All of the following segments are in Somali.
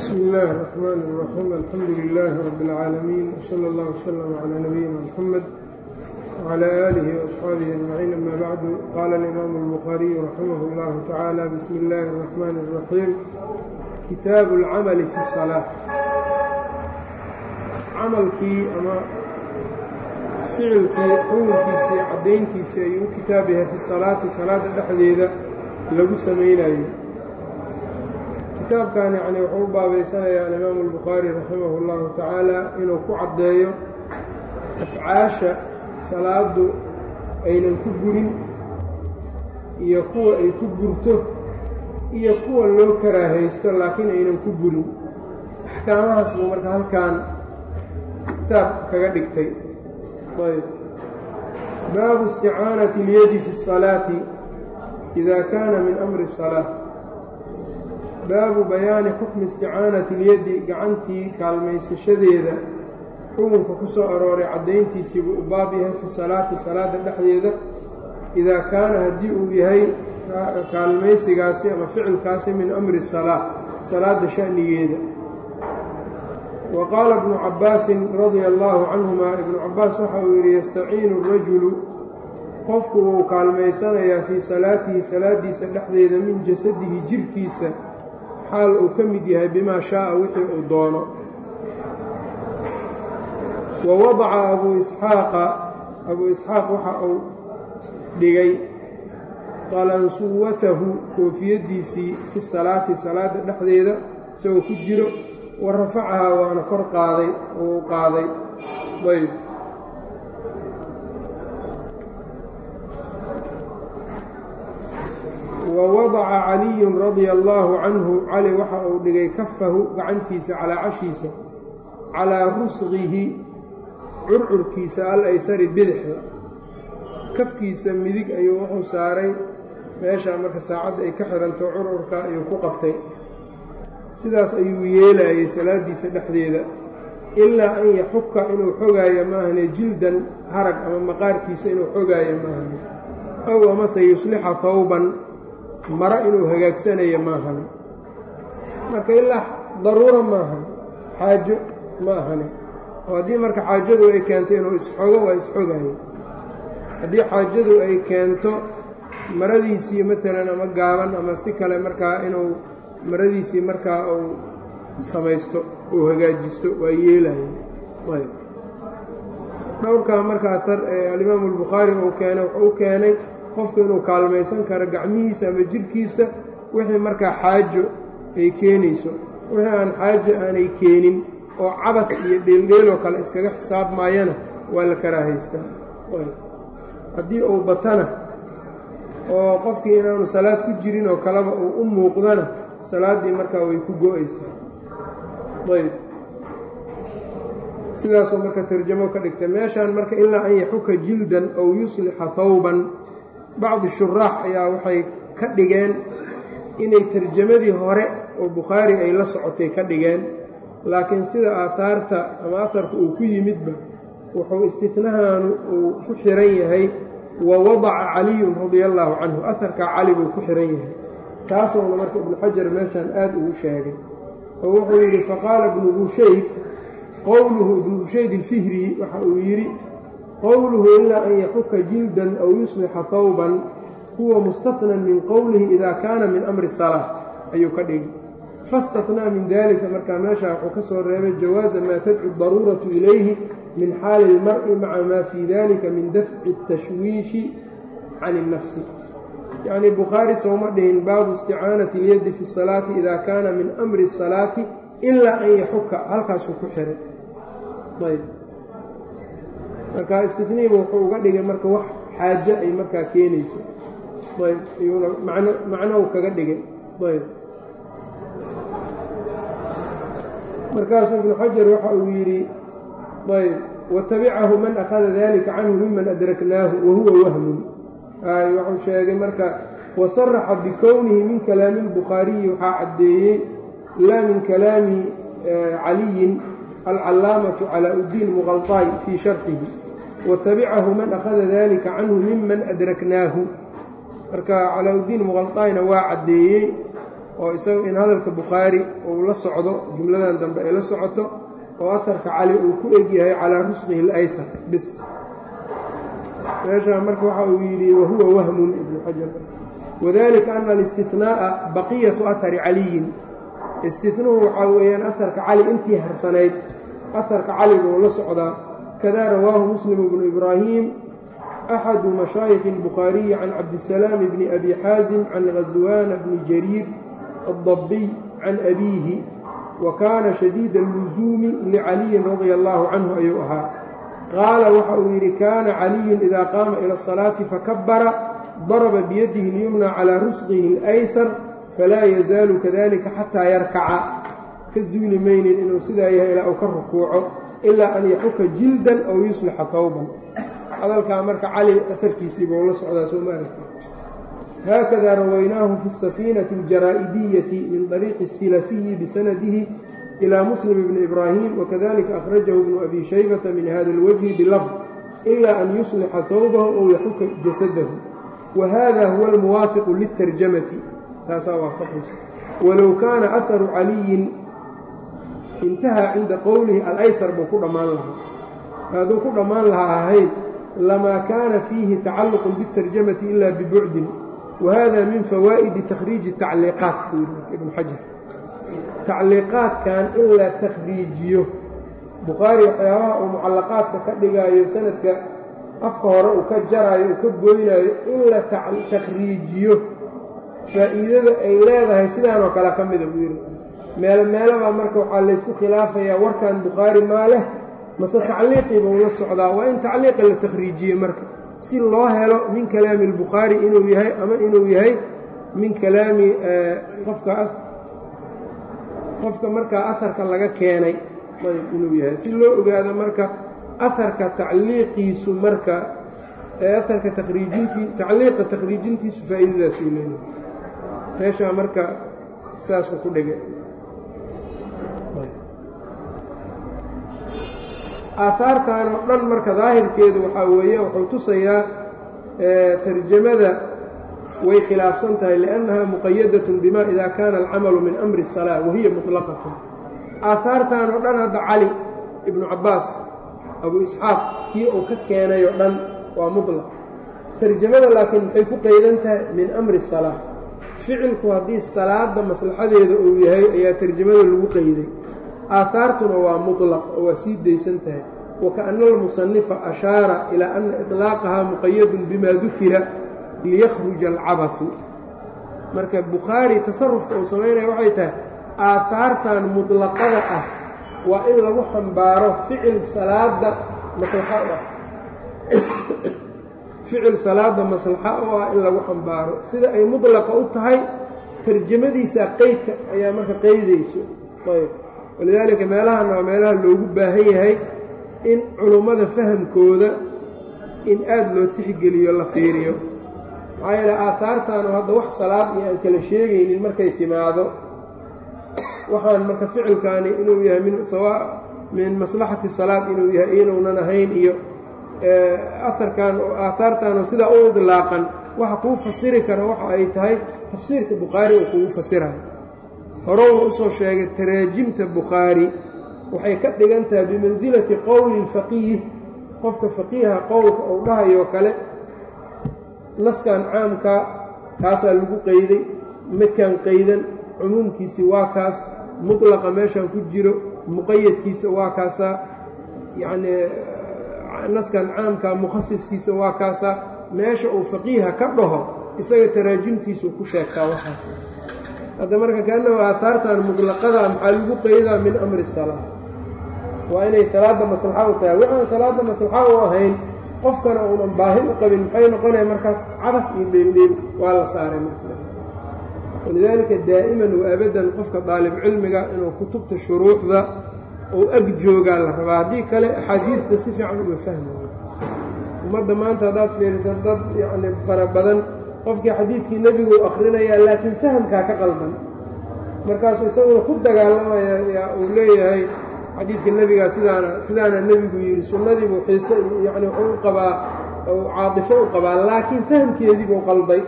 bsmi illaahi الرaxmaan الraxiim alxamdu lilaahi rabi اlcaalamiin wsala اllah wslama calaa nabiyina mxamed wcala aalihi waasxaabihi ajmaciin ama bacdu qaala alimaamu اlbukhaariyu raximah اllahu tacaala bismi illaahi الraxmaan الraxiim kitaabu اlcamali fi الsalaa camalkii ama ficilkii xukunkiisii caddayntiisii ayuu u kitaab yahay fi salaati salaada dhexdeeda lagu samaynayo kitaabkan yacni wuxuu u baabaysanayaa alimaamu albukhaari raximah اllahu tacaala inuu ku caddeeyo afcaasha salaadu aynan ku gurin iyo kuwa ay ku gurto iyo kuwa loo karaahaysto laakiin aynan ku gurin axkaamahaas buu marka halkan kitaab kaga dhigtay ayb baabu isticaanati اlyadi fi الsalaati ida kaana min amri الsalaa baabu bayaani xukmi isticaanati اlyadi gacantii kaalmaysashadeeda xukunka ku soo arooray caddayntiisii buu u baab yahay fi salaati salaada dhexdeeda idaa kaana haddii uu yahay kaalmaysigaasi ama ficilkaasi min amri salaa salaada sha'nigeeda wa qaala ibnu cabbaasin radia allaahu canhuma ibnu cabbaas waxa uu yidhi yastaciinu rajulu qofku wuu kaalmaysanayaa fii salaatihi salaadiisa dhexdeeda min jasadihi jirhkiisa xaal uu ka mid yahay bimaa shaaa wixii uu doono wa wadaca abuu isxaaqa abuu isxaaq waxa uu dhigay qalansuwatahu koofiyaddiisii fi salaati salaada dhexdeeda isagoo ku jiro wa rafacahaa waana kor qaaday uu qaaday ayb wa wadaca caliyun radia allaahu canhu cali waxa uu dhigay kafahu gacantiisa calaa cashiisa calaa rusqihi curcurkiisa al aysari bidixda kafkiisa midig ayuu wuxuu saaray meeshaa marka saacadda ay ka xiranto curcurka ayuu ku qabtay sidaas ayuu yeelayay salaadiisa dhexdeeda ilaa an yaxuka inuu xogaayo maahane jildan harag ama maqaarkiisa inuu xogaayo maahane ow amase yuslixa hawban maro inuu hagaagsanayo maahane marka ilaa daruuro maahan xaajo ma ahane oo haddii marka xaajadu ay keento inuu isxogo waa isxogayo haddii xaajadu ay keento maradiisii maalan ama gaaban ama si kale markaa inuu maradiisii markaa uu samaysto uu hagaajisto waa yeelayo ayb dhowrkaa marka atar ee alimaamu albukhaari uu keenay wuxuu u keenay qofku inuu kaalmaysan karo gacmihiisa ama jidhkiisa wixii markaa xaajo ay keenayso wixii aan xaajo aanay keenin oo cabad iyo dheeldheeloo kale iskaga xisaabmaayana waa la karaahaystaa haddii uu batana oo qofkii inaanu salaad ku jirin oo kaleba uu u muuqdana salaaddii markaa way ku go-aysaa ayb sidaasoo marka tarjamo ka dhigtay meeshaan marka ilaa an yaxuka jildan ow yuslixa hawban bacdi shuraax ayaa waxay ka dhigeen inay tarjamadii hore oo bukhaari ay la socotay ka dhigeen laakiin sida aataarta ama atarka uu ku yimidba wuxuu istinahaanu uu ku xiran yahay wa wadaca caliyun radia allaahu canhu aharkaa cali buu ku xiran yahay taasuuna marka ibnu xajar meeshaan aad ugu sheegay oo wuxuu yidhi faqaala ibnu bushayd qowluhu ibnu bushayd ilfihri waxa uu yidhi qowluhu ilaa an yaxuka jildan aw yuslixa hawban huwa mustatnan min qowlihi ida kaana min amri salaa ayuu ka dhigay fastatnaa min dalika markaa meeshaa wuxuu ka soo reebay jawaaza maa tadcu daruuratu ilayhi min xaali ilmar'i maca maa fii dalika min dafci tashwiishi can innafsi yacnii bukhaari sowma dhihin baabu isticaanati ilyaddi fi salaati ida kaana min amri asalaati ilaa an yaxuka halkaasuu ku xiray ayb marka istiniiba wuxuu uga dhigay marka wax xaajo ay markaa keenayso ayb iyuuna macno macnow kaga dhigay ayb markaasu ibnu xajar waxa uu yidhi ayb watabicahu man akhada dalika canhu miman adraknaahu wahuwa wahmun ay wuxuu sheegay marka wasaraxa bikownihi min kalaami اlbukhaariyi waxaa caddeeyey laa min kalaami caliyin alcalaamatu calaa uddiin muqalطaay fii sharxihi watabicahu man akhada dalika canhu miman adraknaahu marka calaa uddiin muqalطaayna waa caddeeyey oo isagu in hadalka bukhaari uu la socdo jumladan dambe ay la socoto oo aharka cali uu ku egyahay calaa rusqihi اlaysar bis meeshaa marka waxa uu yidhi wahuwa wahmun ibnu xajar wadalika ana alistinaaa baqiyatu ahari caliyin istinuhu waxaa weeyaan aharka cali intii harsanayd aharka cali buu la socdaa kada rawaahu muslim bnu ibraahim axadu mashaayikhi اlbukhaariyi can cabdisalaam bni abi xaasim can ghaswaana bni jariir addabiy can abiihi wa kaana shadiida allusuumi licaliyin radia allaahu canhu ayuu ahaa qaala waxa uu yidhi kaana caliyun idaa qaama ila asalaati fakabara daraba biyadihi اlyumna calaa rusqihi اlaysar falaa yazaalu kadalika xataa yarkaca ka zuuli maynin inuu sidaa yahay ilaa uu ka rukuuco ilaa an yaxuka jildan aw yuslixa hawban hadalkaa marka cali aharkiisii buu la socdaa soo maaragti haakada rawaynaahu fi safiinati aljaraa'idiyyati min طariiqi الsilafiyi bisanadihi ilى muslim bni ibraahim wakadalika akhrajahu bnu abi shaybata min hada اlwajhi bilafd ila an yuslixa hawbahu aw yaxuka jasadahu wa hada huwa almuwaafiqu liلtarjamati taasaa waafaqaysa walow kaana aharu caliyin intahaa cinda qowlihi alaysar buu ku dhammaan lahaa hadduu ku dhammaan lahaa ahayd lamaa kaana fiihi tacalluqun biاtarjamati ila bibucdin wa hada min fawaa'idi takhriiji tacliiqaat buu yidhi ibnu xajar tacliiqaadkan in la takhriijiyo bukhaari waxyaabaha uu mucallaqaadka ka dhigaayo sanadka afka hore uu ka jaraayo uu ka goynaayo in la takhriijiyo faa'iidada ay leedahay sidaanoo kale ka mida buu yidhi meelo meelabaa marka waxaa laysku khilaafayaa warkan bukhaari maa leh mase tacliiqii buu la socdaa waa in tacliiqa la takhriijiye marka si loo helo min kalaami albukhaari inuu yahay ama inuu yahay min kalaami qofka qofka markaa aharka laga keenay ayb inuu yahay si loo ogaado marka aharka tacliiqiisu marka aharka takhriijintii tacliiqa takhriijintiisu faa'iidadaasuu leeyahay meeshaa marka saasuu ku dhigay aahaartan oo dhan marka daahirkeedu waxaa weeye wuxuu tusayaa tarjamada way khilaafsan tahay liannaha muqayadatun bima ida kaana alcamalu min amri الsalaa wahiya muطlaqatun aahaartan oo dhan hadda cali ibnu cabbaas abu isxaaq kii uu ka keenay oo dhan waa muطlaq tarjamada laakiin maxay ku qaydan tahay min amri الsalaa ficilku haddii salaada maslaxadeeda uu yahay ayaa tarjamada lagu qayday aahaartuna waa muطlaq oo waa sii daysan tahay wakaأna almusanifa ashaara ilaa ana iطlaaqahaa muqayadun bima dukira liyakhruja alcabahu marka bukhaari tasarufka uu samaynaya waxay tahay aahaartan muطlaqada ah waa in lagu xambaaro ficil salaada maslaxa u ah ficil salaada maslaxa u ah in lagu xambaaro sida ay muطlaqa u tahay tarjamadiisa qeydka ayaa marka qeydayso ayb walidaalika meelahan waa meelaha loogu baahan yahay in culummada fahamkooda in aada loo tixgeliyo la fiiriyo maxaa yeele aahaartaanu hadda wax salaad iyo aan kala sheegaynin markay timaado waxaan marka ficilkaani inuu yahay min sawa min maslaxati salaad inuu yahay inuunan ahayn iyo aharkan aahaartaanu sidaa u idlaaqan waxa kuu fasiri kara waxa ay tahay tafsiirka bukhaari uu kugu fasirayo horowna usoo sheegay taraajimta bukhaari waxay ka dhigan tahay bimansilati qowli اlfaqiih qofka faqiiha qowlka uu dhahayoo kale naskan caamka kaasaa lagu qeyday makan qaydan cumuumkiisi waa kaas mutlaqa meeshan ku jiro muqayadkiisa waa kaasaa yacnii naskan caamka mukhasiskiisa waa kaasaa meesha uu faqiiha ka dhaho isaga taraajimtiisuu ku sheegtaa waxaas hadda marka kaannahu aahaartan mutlaqada maxaa lagu qeydaa min amri salaa waa inay salaadda maslaxa u tahay waxaan salaadda maslaxa u ahayn qofkana uunan baahi u qabin maxay noqonaya markaas cadaf iyo dheeldheel waa la saaray walidaalika daa'iman wa abadan qofka daalib cilmiga inuu kutubta shuruuxda uu ag joogaa la rabaa haddii kale axaadiidta si fiican uma fahmayo ummadda maanta haddaad fiirisan dad yacni fara badan qofkii xadiidkii nebigu akhrinayaa laakiin fahamkaa ka qaldan markaasuu isaguna ku dagaalamaya yaa uu leeyahay xadiidka nebigaa sidaana sidaana nebigu yidhi sunnadiibuu xiise yacni wuxuu u qabaa caatifo u qabaa laakiin fahamkeediibuu qalday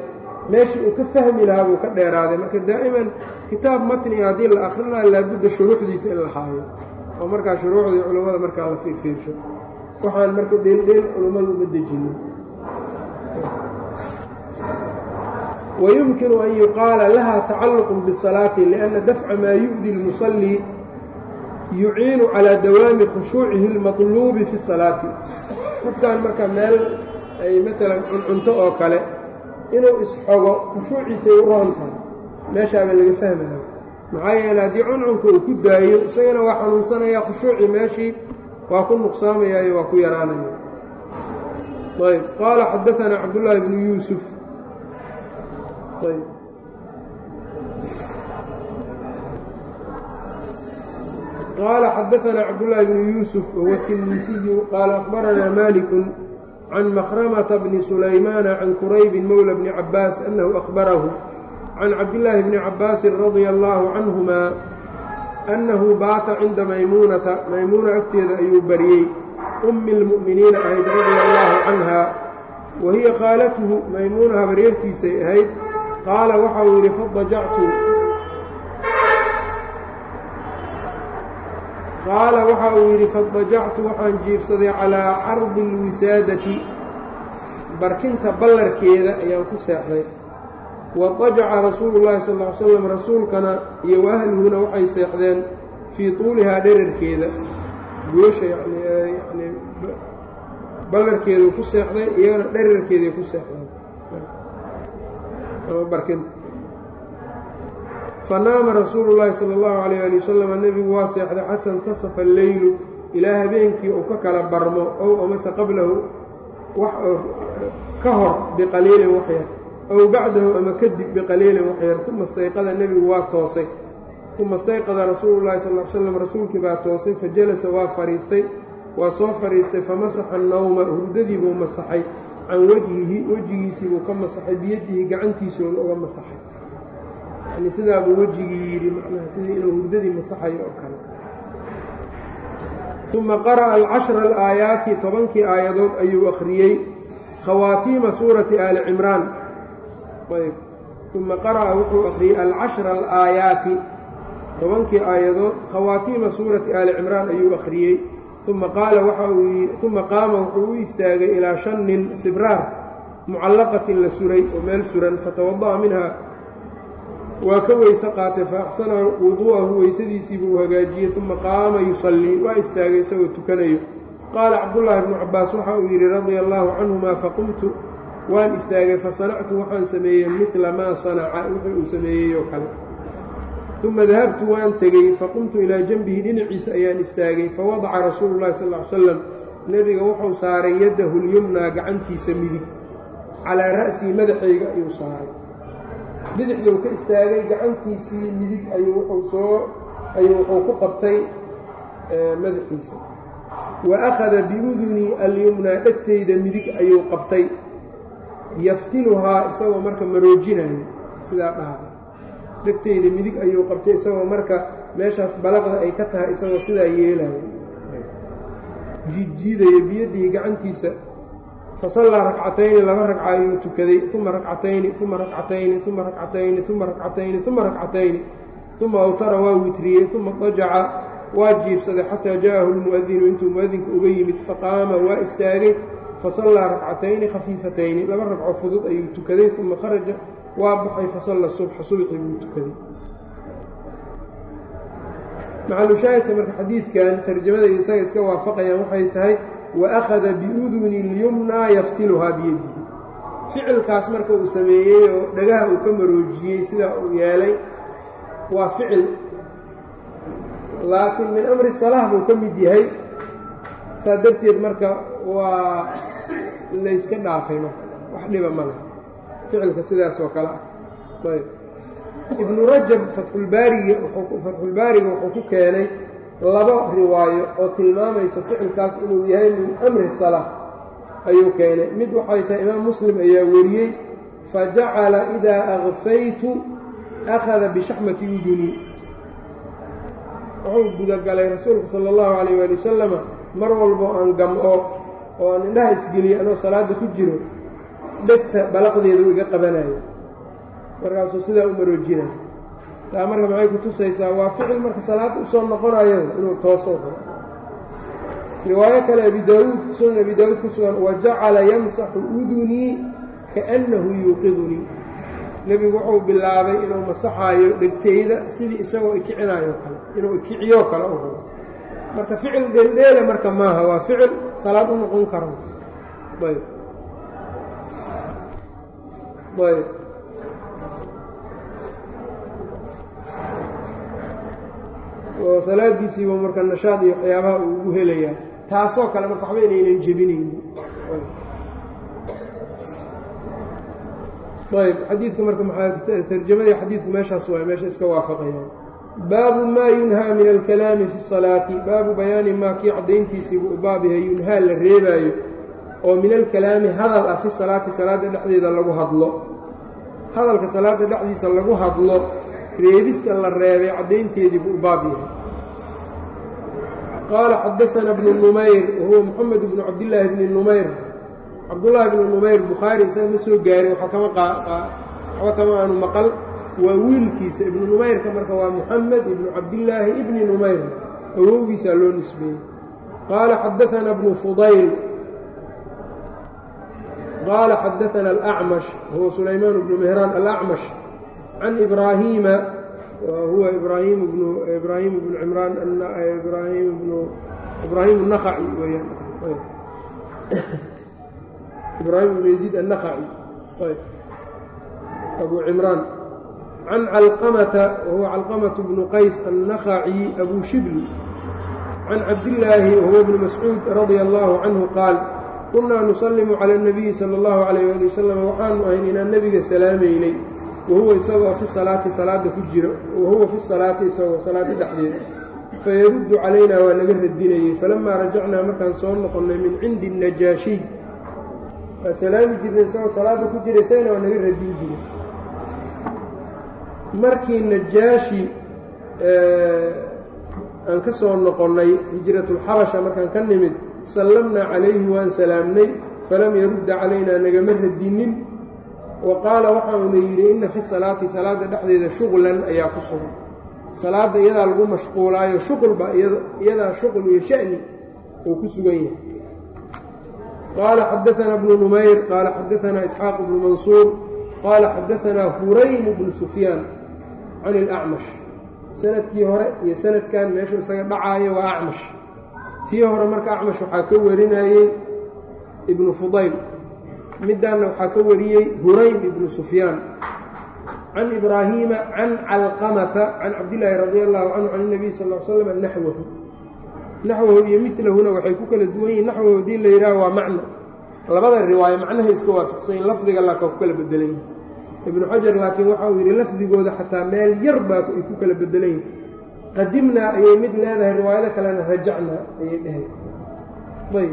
meeshii uu ka fahmi lahaa buu ka dheeraaday marka daa'iman kitaab matniga haddii la akhrinayo laabudda shuruuxdiisa in la haayo oo markaa shuruuxdii culummada markaa la fiirfiirsho waxaan marka dheeldheel culummadu uma dejinin ويمkن أن يuqاaلa لha تacalq bالصلاaة لأنa dفca ma يؤdي المصلي يuciinu عalى dawاami khushuucihi الmaطlubi fi الصalaaةi qofkan marka meel ay maala cuncunto oo kale inuu isxogo khushuuciisay u roon tahay meeshaaba laga fahmaya maxaa yeele haddii cuncunka uu ku daayo isagana waa xanuunsanaya khushuucii meeshii waa ku nuqsaamayaayo waa ku yaraanaya ayb qaala xadaثna cabdاللahi بن yuسف qال xdثna cبداللh بن يوسف وهو التلميسي qال أخبرنا مالك عن مخرمة بن سليمان عن كريب مولى بن عباس أنه أخبره عن cبداللahi بن عباس رضي الله عنهما أنه bاata cinda maymuنةa maymuنة agteeda ayuu baryey أmi المؤمiنiiنa ahayd رضي الله عنها وهiي khاalته maymuنة habaryartiisay ahayd qaala waxa uu yidhi fadajactu qaala waxa uu yidhi fadajactu waxaan jiifsaday calaa cardi اlwisaadati barkinta ballarkeeda ayaan ku seexday wadajaca rasuulu llahi sal ly slam rasuulkana iyo waahluhuna waxay seexdeen fii tuulihaa dherarkeeda goosha yani ballarkeeduu ku seexday iyagana dherarkeeday ku seexdeen fanaama rasuulu llaahi sala allahu calayh ali wasalam nebigu waa seexday xataa intasafa alleylu ilaa habeenkii uu ka kala barmo ow amase qablahu ka hor biqaliilin waxyar ow bacdahu ama kadib biqaliilin waxyar uma stayqada nebigu waa toosay uma stayqada rasuulu llahi sal l slam rasuulkii baa toosay fa jalasa waa fadhiistay waa soo fadhiistay famasaxa annawma hurdadii buu masaxay can wejhihi wejigiisii buu ka masaxay biyadihi gacantiisuuna uga masaxay yani sidaabuu wejigii yidhi macnaha sidii inuu hurdadii masaxayo oo kale uma qara'a alcashra alaayaati tobankii aayadood ayuu akhriyey khawaatiima suurati aali cimraan ayb uma qara'a wuxuu akhriyey alcashra alaayaati tobankii aayadood khawaatiima suurati aali cimraan ayuu akhriyey uma qaala waxa uu uma qaama wuxuu u istaagay ilaa shan nin sibraar mucallaqatin la suray oo meel suran fatawada'a minha waa ka weyse qaatay fa axsana wuduu'ahu weysadiisii buu hagaajiyey uma qaama yusallii waa istaagay isagoo tukanayo qaala cabdullaahi bnu cabbaas waxa uu yidhi radia allaahu canhuma faqumtu waan istaagay fasanactu waxaan sameeyey midla maa sanaca wixii uu sameeyey oo kale uma dahabtu waan tegey faqumtu ilaa janbihi dhinaciisa ayaan istaagay fawadaca rasuulu llahi sal ly slam nebiga wuxuu saaray yaddahu lyumnaa gacantiisa midig calaa ra'sihi madaxayga ayuu saaray bidixduu ka istaagay gacantiisii midig ayuu wuxuu soo ayuu wuxuu ku qabtay madaxiisa wa akhada biudunii alyumnaa dhegtayda midig ayuu qabtay yaftiluhaa isagoo marka maroojinayo sidaa dhaha dhegtayda midig ayuu qabtay isagoo marka meeshaas balaqda ay ka tahay isagoo sidaa yeelayo jiidjiidaya biyadihi gacantiisa fasallaa rakcatayni laba ragca ayuu tukaday uma rakcatayni uma rakcatayni uma rakcatayni uma rakcatayni uma rakcatayni uma awtara waa witriyey uma dajaca waa jiifsaday xataa ja'ahu lmu'adinu intuu mu'adinka uga yimid faqaama waa istaagay fasallaa rakcatayni khafiifatayni laba ragco fudud ayuu tukaday uma kharaja waa baxay fasalla subxa subxi buu tukaday macalushaahidka marka xadiidkan tarjamada isaga iska waafaqayaan waxay tahay wa akhada biuduni lyumnaa yaftiluhaa biyadihi ficilkaas marka uu sameeyey oo dhagaha uu ka maroojiyey sidaa uu yeelay waa ficil laakiin min amri salaah buu ka mid yahay saa darteed marka waa layska dhaafay marka wax dhiba ma leh ficilka sidaas oo kale ah ayb ibnu rajab fatxulbaariga fatxulbaariga wuxuu ku keenay laba riwaayo oo tilmaamaysa ficilkaas inuu yahay min amri salaa ayuu keenay mid waxay tahay imaam muslim ayaa wariyey fajacala idaa akfaytu akhada bishaxmati uduni wuxuu gudagalay rasuulka sala allahu calayh waali wasalama mar walbo aan gam-o oo aan indhaha isgeliyo anoo salaadda ku jiro dhegta balaqdeedu iga qabanayo markaasuu sidaa u maroojina taa marka maxay ku tusaysaa waa ficil marka salaadda usoo noqonayo inuu toosoo karo riwaayo kale abi daawuud sunan abi daawuud ku sugan wa jacala yamsaxu udunii kaannahu yuuqidunii nebigu wuxuu bilaabay inuu masaxaayo dhegtayda sidii isagoo ikicinayo kale inuu ikiciyoo kale u rabo marka ficil dheeldheele marka maaha waa ficil salaad u noqon karo ayb ayb oo salaadiisiiba marka nashaad iyo waxyaabaha uu ugu helayaa taasoo kale marka waxba inaynan jebinaynin ayb xadiidka marka maxaa tarjamadii xadiidku meeshaas waay meesha iska waafaqayaan baabu maa yunhaa min alkalaami fi salaati baabu bayaani maa kii caddayntiisiibu u baab yahay yunhaa la reebaayo oo min alkalaami hadal ah fi salaati salaadda dhexdeeda lagu hadlo hadalka salaadda dhexdiisa lagu hadlo reebista la reebay caddaynteediibu u baab yahay qaala xadaana bnu numayr wahuwa moxamed bnu cabdillaahi bni numayr cabdullaahi bnu numayr bukhaari isaga ma soo gaarin waxba kama aanu maqal waa wiilkiisa ibnu numayrka marka waa muxamed ibnu cabdillaahi ibni numayr awowgiisaa loo nisbeeyey qaala xadaana bnu fudayl qaala xadaana alacmash huwa sulaymaan bnu mehraan alacmash can ibraahiima huwa ibraahim bnu ibraahim bnu cimraan ibraahim bnu ibraahim الnakhaci weyaan ibraahim bnu yaziid annakhaci abu cimraan can calqamata wahuwa calqamatu bnu qays annakhaci abu shibli can cabdillaahi wahuwa bni mascuud radia allahu canhu qaal kunaa nusalimu cala اnabiyi sala اllahu calayh ali wasalam waxaanu ahayn inaan nebiga salaamaynay wahuwa isagoo fi salaati salaada ku jiro wahuwa fi salaati isagoo salaada dhexdeeda fayaruddu calaynaa waa naga radinayey falamaa rajacnaa markaan soo noqonnay min cindi najaashiy waa salaami jirnay isagoo salaada ku jira isagana waa naga radin jiray markii najaashi aan ka soo noqonnay hijratulxabasha markaan ka nimid sallamnaa calayhi waan salaamnay falam yarudda calaynaa nagama radinin wa qaala waxauna yidhi inna fi salaati salaadda dhexdeeda shuqlan ayaa ku sugan salaadda iyadaa lagu mashquulaayo shuqulba iyadaa shuqul iyo sha'ni uu ku sugan yahay qaala xadaanaa bnu numayr qaala xadaanaa isxaaq bnu mansuur qaala xadaanaa huraymu bnu sufyaan can ilacmash sanadkii hore iyo sanadkan meeshuu isaga dhacaayo waa acmash tii hore marka acmash waxaa ka warinayey ibnu fudayl middaanna waxaa ka wariyey huraym ibnu sufyaan can ibraahiima can calqamata can cabdillaahi radi allahu canhu can اnabiy sal l slam naxwahu naxwahu iyo milahuna waxay ku kala duwan yihin naxwahu haddii la yidhaha waa macno labada riwaayo macnahay iska waafaqsanyiin lafdiga laakaa ku kala bedelan yihin ibnu xajar laakiin waxa uu yidhi lafdigooda xataa meel yar baa ay ku kala bedelan yihin qadimnaa ayay mid leedahay riwaayado kalena rajacnaa ayay dhahay ayb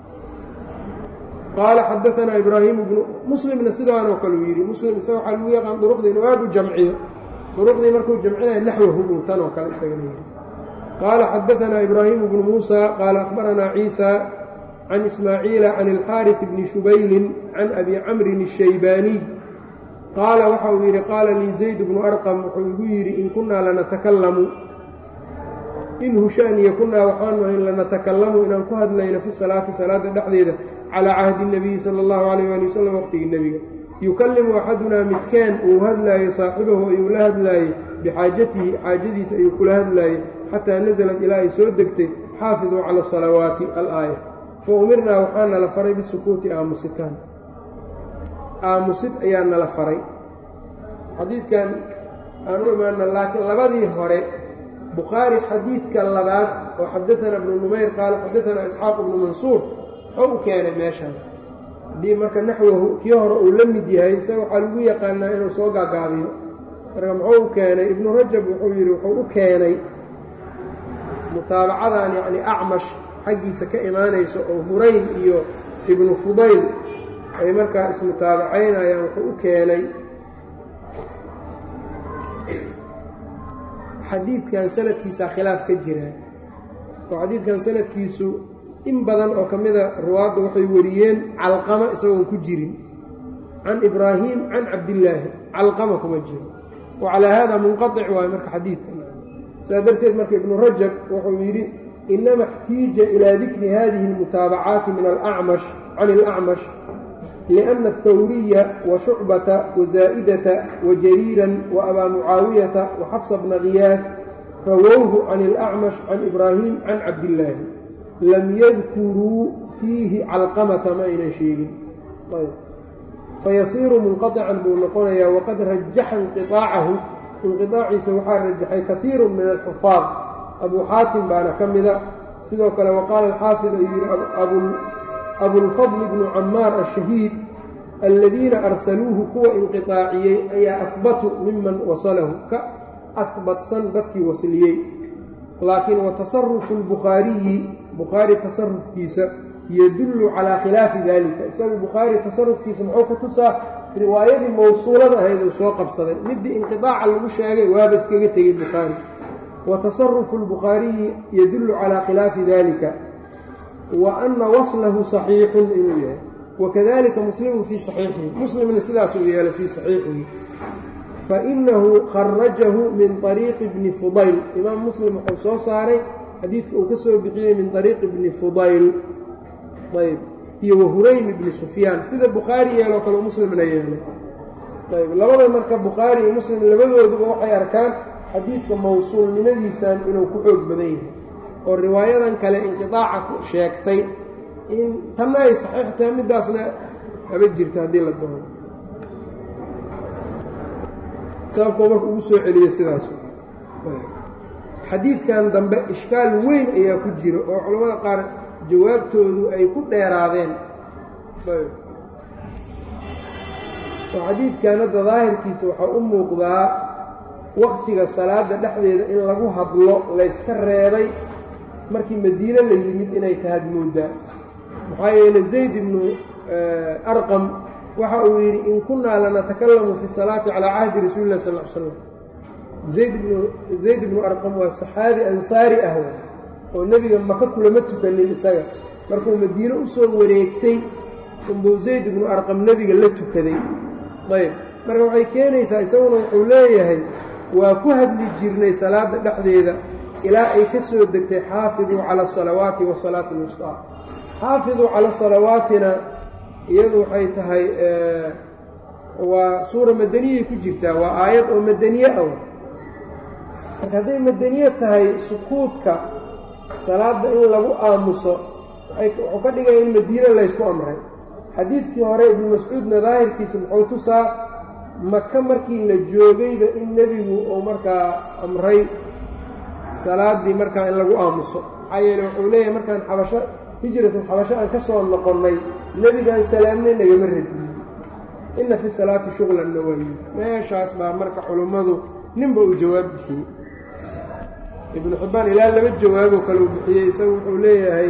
qaala xadaanaa ibraahimu bnu muslimna sidaanoo kale uu yidhi muslim isaga waxaa lagu yaqaan duruqdii inuu aad u jamciyo duruqdii markuu jamcinaya naxwahu buu tanoo kale isagana yidhi qaala xadaanaa ibraahimu bnu muusa qaala akhbaranaa ciisa can ismaaciila can ilxaaris bni shubaylin can abi camrin الshaybaaniy qaala waxa uu yidhi qaala lii zayd bnu arqam wuxuu igu yidhi in kunnaa lanatakallamu in hushaaniya kunnaa waxaanu ahayn lanatakallamu inaan ku hadlayno fi salaati salaada dhexdeeda calaa cahdi nabiyi sala allahu calayh waali wasalam waqtigii nebiga yukallimu axadunaa midkeen uu hadlaayo saaxibahu ayuu la hadlaayey bixaajatihi xaajadiisa ayuu kula hadlaayey xataa nasalad ilaa ay soo degtay xaafiduu cala asalawaati alaaya fa umirnaa waxaa nala faray bisukuuti aamusitaan aamusid ayaa nala faray xadiidkan aan u imaana laakiin labadii hore bukhaari xadiidka labaad oo xadaanaa ibnu numayr qaala xadaanaa isxaaq ibnu mansuur muxuu u keenay meeshaan haddii marka naxwahu kii hore uu la mid yahay isaga waxaa lagu yaqaanaa inuu soo gaagaabiyo marka muxuu u keenay ibnu rajab wuxuu yidhi wuxuu u keenay mutaabacadan yacni acmash xaggiisa ka imaanayso oo hurayn iyo ibnu fudayl ay markaa ismutaabacaynayaan wuxuu u keenay xadiidkan sanadkiisaa khilaaf ka jira oo xadiidkan sanadkiisu in badan oo ka mida ruwaadda waxay wariyeen calqama isagoon ku jirin can ibraahim can cabdillaahi calqama kuma jiro wa calaa haada munqaطic waayo marka xadiidka saa darteed marka ibnu rajab wuxuu yidhi inama اxtiija ilaa dikri hadihi اlmutaabacaati min alacmash can اlacmash liأna الthawriya wa shucbata wazaa'idata wajariiran waabaa mucaawiyata waxafsa bna khiyaad rawowhu can اlacmash can ibraahim can cabdillaahi lam yadkuruu fiihi calqamata ma aynan sheegin fayasiiru munqaطican buu noqonayaa waqad rajaxa inqiطaacahu inqiطaaciisa waxaa rajaxay kaiiru min alxufaad abuu xaatim baana ka mida sidoo kale waqaala alxaafid ayuu yihi abulfadl bnu camaar ashahiid aladiina arsaluuhu kuwa inqiطaaciyey ayaa akbatu miman wasalahu ka akbatsan dadkii wasliyey laakiin watasarufu اlbukhaariyi bukhaari tasarufkiisa yadullu calaa khilaafi dalika isagu bukhaari tasarufkiisa muxuu ku tusaa riwaayadii mawsuulada ahayd uu soo qabsaday midii inqiطaaca lagu sheegay waaba iskaga tegey bukhaari wa tasarufu اlbukhaariyi yadullu calaa khilaafi dalika wa ana waslahu saxiixun inuu yahay wakadalika muslimu fii saxiixihi muslimna sidaasuu yeelay fii saxiixihi fainahu kharajahu min طariiqi bni fudayl imaam muslim wuxuu soo saaray xadiidka uu ka soo bixiyey min طariiqi bni fudayl ayb iyo wahuraym ibni sufyaan sida bukhaari yeeloo kale muslimna yeelay ayb labada marka bukhaari iyo muslim labadooduba waxay arkaan xadiidka mawsuulnimadiisan inuu ku xoog badan yahay oo riwaayadan kale inqiطaaca ku sheegtay in tanna ay saxiix tahay middaasna haba jirta haddii la doono sababkoo marka ugu soo celiya sidaas xadiidkan dambe ishkaal weyn ayaa ku jira oo culamada qaar jawaabtoodu ay ku dheeraadeen oo xadiidkan hadda daahirkiisa waxaa u muuqdaa waktiga salaada dhexdeeda in lagu hadlo layska reebay markii madiine la yimid inay tahad moodaa maxaa yeeley zayd ibnu arqam waxa uu yidhi in kunnaa lanatakallamu fi salaati calaa cahdi rasuuli lah sal l slam zayd ibnu zayd ibnu arqam waa saxaabi ansaari ah oo nebiga maka kulama tukanin isaga markuu madiine u soo wareegtay unbuu zayd ibnu arqam nebiga la tukaday ayb marka waxay keenaysaa isaguna wuxuu leeyahay waa ku hadli jirnay salaadda dhexdeeda ilaa ay ka soo degtay xaafiduu cala asalawaati wasalaati alwustaa xaafiduu cala salawaatina iyadu waxay tahay waa suura madaniyay ku jirtaa waa aayad oo madaniye ah marka hadday madaniye tahay sukuudka salaadda in lagu aamuso wuxuu ka dhigaya in madiine laysku amray xadiidkii hore ibnu mascuudna daahirkiisa muxuu tusaa maka markii la joogayba in nebigu uu markaa amray salaaddii markaa in lagu aamuso maxaa yeele wuxuu leeyahay markaan xabasho hijratul xabasho aan ka soo noqonnay nebigaan salaamnay nagama radiyey inna fi salaati shuqlan nawayi meeshaas baa marka culummadu ninba uu jawaab bixiyey ibnu xibbaan ilaa laba jawaaboo kale uu bixiyey isagu wuxuu leeyahay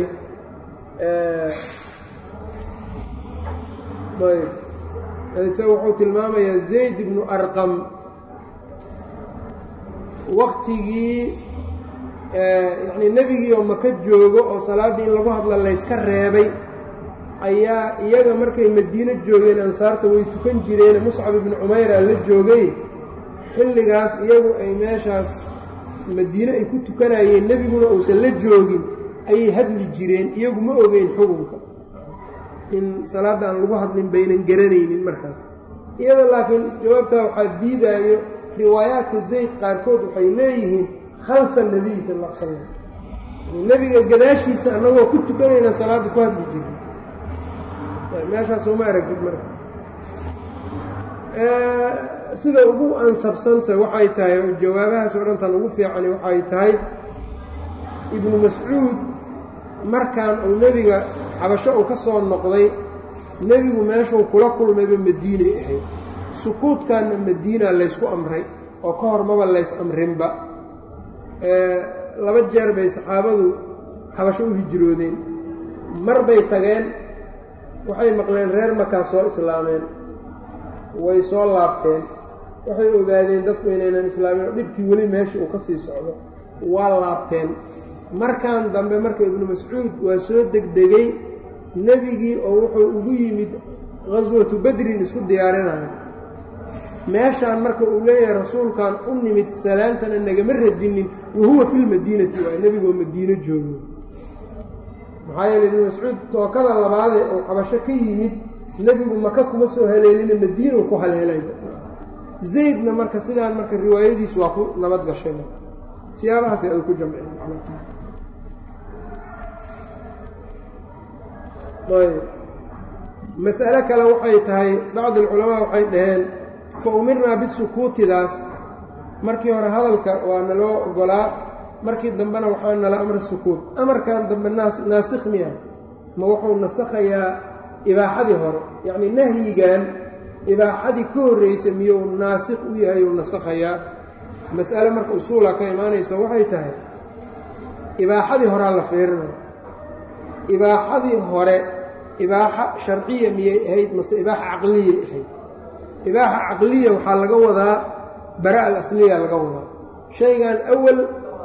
ayb isaga wuxuu tilmaamayaa zayd ibnu arqam waktigii yacnii nebigii oo maka joogo oo salaaddii in lagu hadla layska reebay ayaa iyaga markay madiino joogeen ansaarta way tukan jireene muscab ibnu cumayra la joogay xilligaas iyagu ay meeshaas madiine ay ku tukanayeen nebiguna uusan la joogin ayay hadli jireen iyagu ma ogeyn xukunka in salaadda aan lagu hadlin baynan garanaynin markaas iyada laakiin jawaabtaa waxaa diidaayo riwaayaadka zayd qaarkood waxay leeyihiin khalfa nebiy sal l slam nebiga gadaashiisa annagoo ku tukanaynaa salaadda ku hadli jirin meeshaas uma aragtid marka sida ugu ansabsanse waxay tahay jawaabahaas oo dhantan ugu fiicani waxay tahay ibnu mascuud markaan uu nebiga xabasho uu ka soo noqday nebigu meeshuu kula kulmayba madiinay ahayd sukuudkaanna madiina laysku amray oo ka hor maba lays amrinba laba jeer bay saxaabadu xabasho u hijroodeen mar bay tageen waxay maqleen reer makaa soo islaameen way soo laabteen waxay ogaadeen dadku inaynan islaamin oo dhibkii weli meesha uu ka sii socdo waa laabteen markan dambe marka ibnu mascuud waa soo degdegay nebigii oo wuxuu ugu yimid qaswatu bedrin isku diyaarinayo meeshaan marka uu leeyahay rasuulkan u nimid salaantana nagama radinin wahuwa fi lmadiinati waay nebigoo madiino joogo maxaa yeele ibnu mascuud tookada labaadee uu xabasho ka yimid nebigu maka kuma soo haleelina madiinuu ku haleelay zaydna marka sidaan marka riwaayadiis waa ku nabad gashay siyaabahaas ay ku jamceen mas'alo kale waxay tahay bacdi alculamaa waxay dhaheen fa umirnaa bisukuutidaas markii hore hadalka waa naloo ogolaa markii dambena waxaa nala amra sukuut amarkan dambe naasikh miya ma wuxuu nasakhayaa ibaaxadii hore yacnii nahyigan ibaaxadii ka horreysay miyuu naasikh u yahay uu nasakhayaa mas'ale marka usuula ka imaanayso waxay tahay ibaaxadii horaa la fiirinaya ibaaxadii hore ibaaxa sharciya miyay ahayd mase ibaaxa caqliyay ahayd ibaaxa caqliya waxaa laga wadaa bara al asliya laga wadaa shaygan awal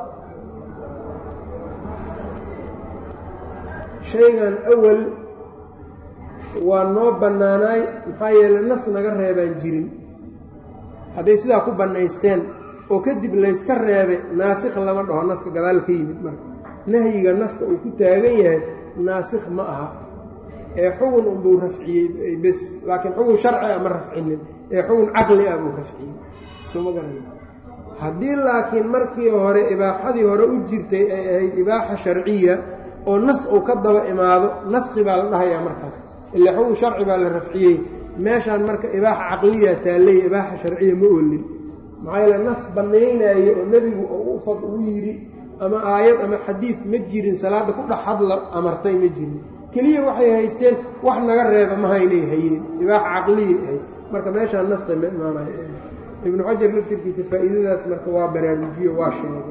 shaygan awal waa noo bannaanaay maxaa yeeley nas naga reebaan jirin hadday sidaa ku bannaysteen oo kadib layska reebay naasikh lama dhaho naska gadaal ka yimid marka nahyiga naska uu ku taagan yahay naasikh ma aha ee xugun unbuu rafciyey bes laakiin xugun sharci a ma rafcinin ee xugun caqli ah buu rafciyey sooma garan haddii laakiin markii hore ibaaxadii hore u jirtay ay ahayd ibaaxa sharciya oo nas uu ka daba imaado naskhi baa la dhahayaa markaas ilaa xugun sharci baa la rafciyey meeshaan marka ibaaxa caqliya taalley ibaaxa sharciya ma olin maxaa yeele nas bannaynaayo oo nebigu u fad ugu yidhi ama aayad ama xadiid ma jirin salaadda ku dhex hadla amartay ma jirin keliya waxay haysteen wax naga reeba mahaynay hayeen ibaaxa caqliyay ahayd marka meeshaan naskhi ma imaanayo ibnu xajar laftirkiisa faa'iidadaas marka waa baraarujiyo waa sheegay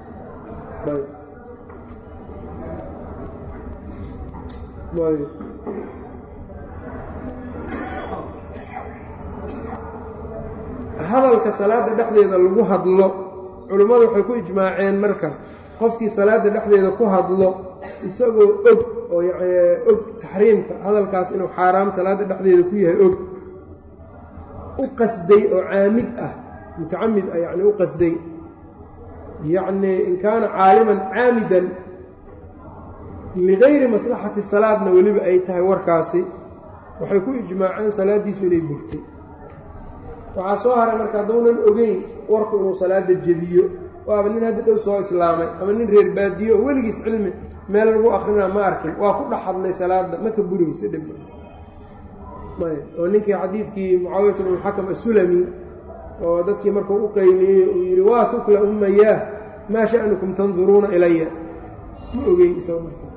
hadalka salaadda dhexdeeda lagu hadlo culimmadu waxay ku ijmaaceen marka qofkii salaadda dhexdeeda ku hadlo isagoo og oo og taxriimka hadalkaas inuu xaaraam salaadda dhexdeeda ku yahay og u qasday oo caamid ah mutacamid ah yacni u qasday yacnii in kaana caaliman caamidan ligayri maslaxati salaadna weliba ay tahay warkaasi waxay ku ijmaaceen salaaddiisu inay burtay waxaa soo haray marka hadduunan ogeyn warku inuu salaada jebiyo waaba nin hadda dhow soo islaamay ama nin reer baadiye oo weligiis cilmi meel lagu akrinaa ma arkin waa ku dhex hadlay salaadda ma ka burayso dhib oo ninkii xadiidkii mucaawiyat bnulxakam asulami oo dadkii markuu u qayliyey uu yidhi waa hukla ummayaah maa sha'nukum tanduruuna ilaya ma ogeyn isaga markaas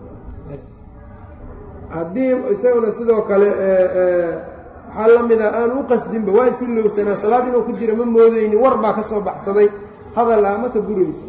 haddii isaguna sidoo kale waxaa la mida aan u qasdinba waa isu lowsanaa salaad inuu ku jira ma moodeyni war baa ka soo baxsaday hadal ah ma ka burayso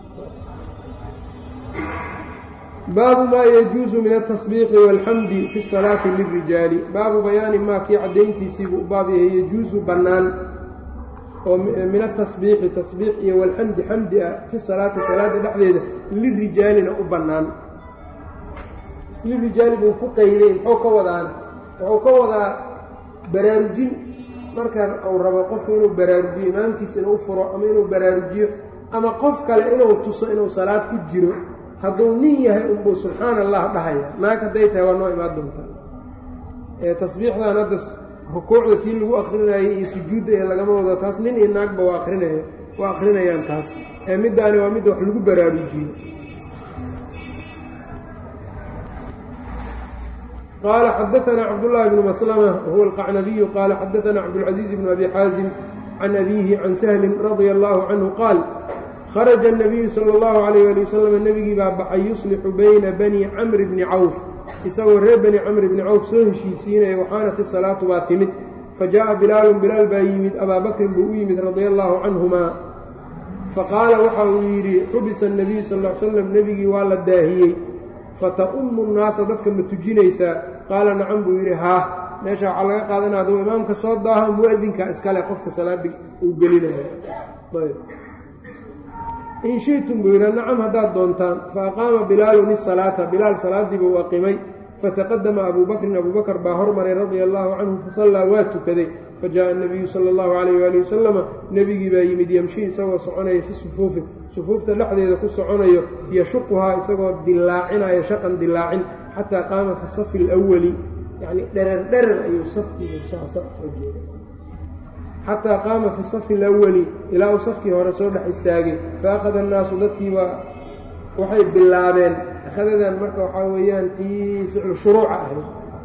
baabu maa yajuusu min altasbiiqi waalxamdi fi salaati lilrijaali baabu bayaani maa kii caddayntiisiibuu u baab yahay yajuusu bannaan oo min atasbiiqi tasbiiq iyo walxamdi xamdi ah fi salaati salaada dhexdeeda lirijaalina u bannaan lirijaali buu ku qayday muxuu ka wadaan wuxuu ka wadaa baraarujin markaan uu rabo qofku inuu baraarujiyo imaamkiisa inuu furo ama inuu baraarujiyo ama qof kale inuu tuso inuu salaad ku jiro hadduu nin yahay unbuu subxaana allah dhahaya naag hadday tahay waa noo imaan doontaa ee tasbiixdan hadda rukuucda tii lagu akrinayay iyo sujuudda ee lagama wado taas nin iyo naagba waa akrinaya waa akrinayaan taas ee middaani waa midda wax lagu baraarujiyo qال xdثna cبداللh بن مسلمة وهو القعنبي qال xdثna cبدالعزيز بن أbي xاaزم عن أbيه عن سهل رضي الله عنه qاaل khرج النبي sلى الله عليه لي وsلم nebigii baa baxay يuصلxu byna bني cمر بن cawف isagoo reer bني cمر بن cawf soo heshiisiinaya وxaanت الصلاaةu baa timid faجaءa بilaal bilaal baa yimid abaa bakrin buu u yimid radي الله canهuma faqaala waxa uu yidhi xubisa النبiyu sal اه ly slam nebigii waa la daahiyey fata'ummu nnaasa dadka ma tujinaysaa qaala nacam buu yidhi haa meesha waxaa laga qaadanaya aduu imaamka soo daaha mu'adinka iskale qofka salaada uu gelinayo in shi'tum buu yidhi nacam haddaad doontaan fa aqaama bilaalun isalaata bilaal salaadii buu aqimay fataqadama abuu bakrin abuu bakr baa hormaray radia allaahu canhu fasallaa waa tukaday fajaءa الnabiyu salى اllahu alayh wali wasalama nebigii baa yimid yamshi isagoo soconaya fi sufuufi sufuufta dhexdeeda ku soconayo yashuquhaa isagoo dilaacinayo shaqan dilaacin xataa qaama fi safi اlأwali yani dherer dherer ayuu safkiiga jeeda xataa qaama fi safi اlأwali ilaa uu safkii hore soo dhex istaagay faأkhada الnaasu dadkiibaa waxay bilaabeen akhadadan marka waxaa weeyaan tii ficlu shuruuca ahayd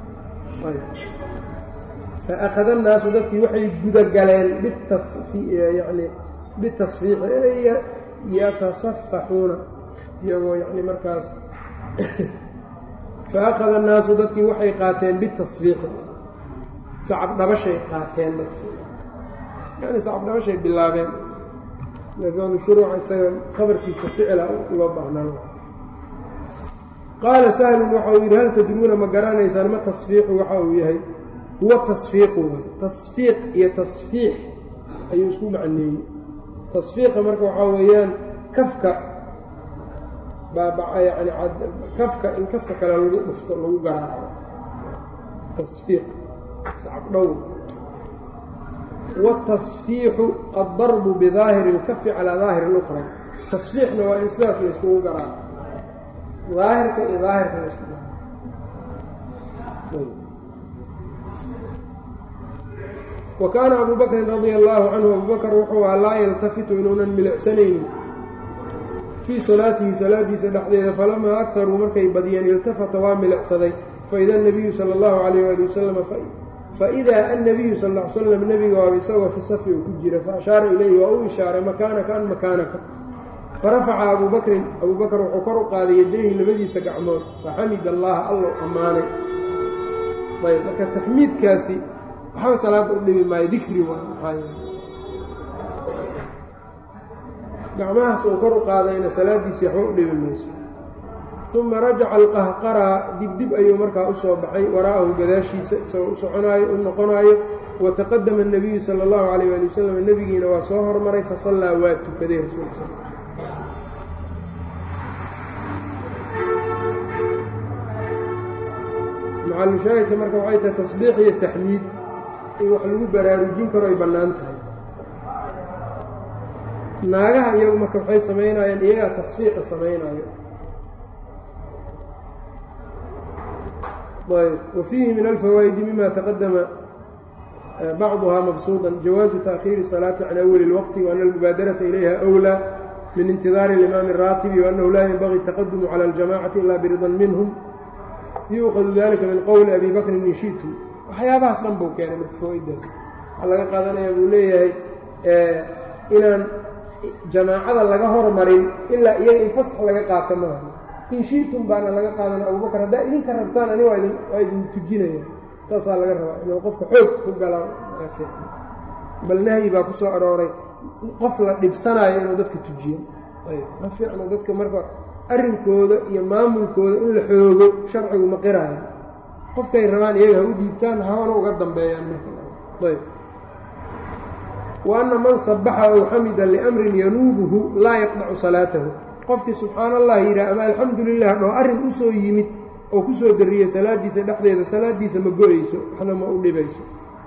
faأkhada الnaasu dadkii waxay gudagaleen yani bitasfiixi yatasafaxuuna iyagoo yani markaas faأkhada الnaasu dadkii waxay qaateen bitasfiixi sacab dhabashay qaateen dadkii yani sacab dhabashay bilaabeen ficlu shuruuca isaga khabarkiisa ficla uga baahnaan qaala sahlun waxa uu yidhi hal tadruuna ma garanaysaan ma tasfiixu waxa uu yahay huwa tasfiiqu tasfiiq iyo tasfiix ayuu isku macneeyey tasfiiqa marka waxaa weeyaan kafka yani kafka in kafka kale lagu dhufto lagu garaaco tasfiiq sacabdhow wاtasfiixu addarbu bidaahiri اlkafi calaa daahiri اlأkhra tasfiixna waa in sidaas layskugu garaaco daahirka iyo daahirka laysku wa kaana abu bakrin radia allaahu canhu abu bakr wuxuu ahaa laa yaltafitu inuunan milicsanaynin fii salaatihi salaadiisa dhexdeeda falamaa akaruu markay badiyeen iltafata waa milicsaday faida anabiyu sala allahu calayh waali wasalam faidaa annabiyu sal l slam nebiga waaba isagoo fi safi uu ku jira faashaara ilayhi waa u ishaaray makaanaka an makaanaka farafaca abuu bakrin abuu bakr wuxuu kor u qaaday yadayhi labadiisa gacmood faxamid allaha allow ammaanay ayb marka taxmiidkaasi waxba salaadda u dhibi maayo dikri waay maxaa gacmahaas uu kor u qaadayna salaaddiisii waxba u dhibi mayso uma rajaca alqahqaraa dibdib ayuu markaa u soo baxay waraa'ahu gadaashiisa isagoo u soconaayo u noqonaayo wataqadama الnabiyu sala اllahu calayh ali wasalam nebigiina waa soo hormaray fasallaa waa tukaday rasuulka sal macalushaahidka marka waxay tahay tasbiix iyo taxmiid in wax lagu baraarujin karo ay bannaan tahay naagaha iyagu marka waxay samaynayaan iyagaa tasfiiqa samaynayo ayb wa fiihi min alfawaa'idi mima taqadama bacduhaa mabsuudan jawaazu taأkhiiri الsalaati can awali اlwaqti waana almubaadarata ilayha أwlى min intidaari اlimaami الraatibi waanahu laa yenbagii الtaqadumu calى اljamacati ila biridan minhm yuukhadu dalika min qowli abi bakrin in shi'tum waxyaabahaas dhan buu keenay marka fawaa-iddaas waxaa laga qaadanaya buu leeyahay inaan jamaacada laga hormarin ilaa iyaga in fasax laga qaato maaha in shi'tum baana laga qaadana abubakar haddaa idinka rabtaan ani waa idin tujinaya saasaa laga rabaa inuu qofka xoog ku gala bal nahyi baa ku soo arooray qof la dhibsanaayo inuu dadka tujiyo ayb ma fiicno dadka marka arrinkooda iyo maamulkooda in la xoogo sharcigu ma qiraayo qofkay rabaan iyaga ha u dhiibtaan hawana uga dambeeyaan marayb wa anna man sabaxa ow xamida liamrin yanuubuhu laa yaqdacu salaatahu qofkii subxaan allah yidhaah ama alxamdu lilah dhoo arrin u soo yimid oo ku soo darriyey salaaddiisa dhexdeeda salaaddiisa ma go-ayso waxna ma u dhibayso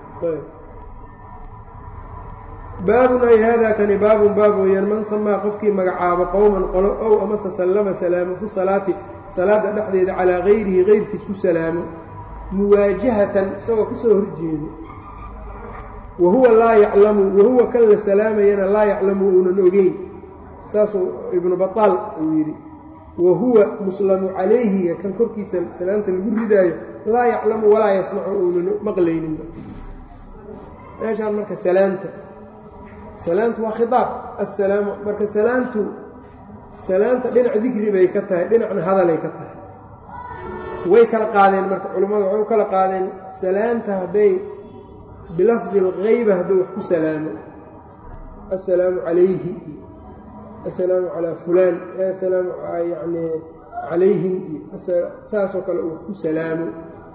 baabun ay haadaa kani baabun baab weeyaan man samaa qofkii magacaabo qowman qolo ow amase sallama salaamo fi salaati salaadda dhexdeeda calaa gayrihi keyrkiis ku salaamo muwaajahatan isagoo ka soo horjeedo wa huwa laa yaclamu wahuwa kan la salaamayana laa yaclamu uunan ogeyn saasuu ibnu bataal uu yidhi wa huwa muslamu calayhiga kan korkiisa salaamta lagu ridaayo laa yaclamu walaa yasmacu uunan maqlayninba meeshaan marka salaamta salaamtu waa khiaab assalaamu marka salaamtu salaamta dhinac dikri bay ka tahay dhinacna hadalay ka tahay way kala qaadeen marka culimmadu waxay u kala qaadeen salaamta hadday bilafdi اlgayba hadduu wax ku salaamo assalaamu calayhi assalaamu calaa fulaan assalaamu yani calayhim saasoo kale uu wax ku salaamo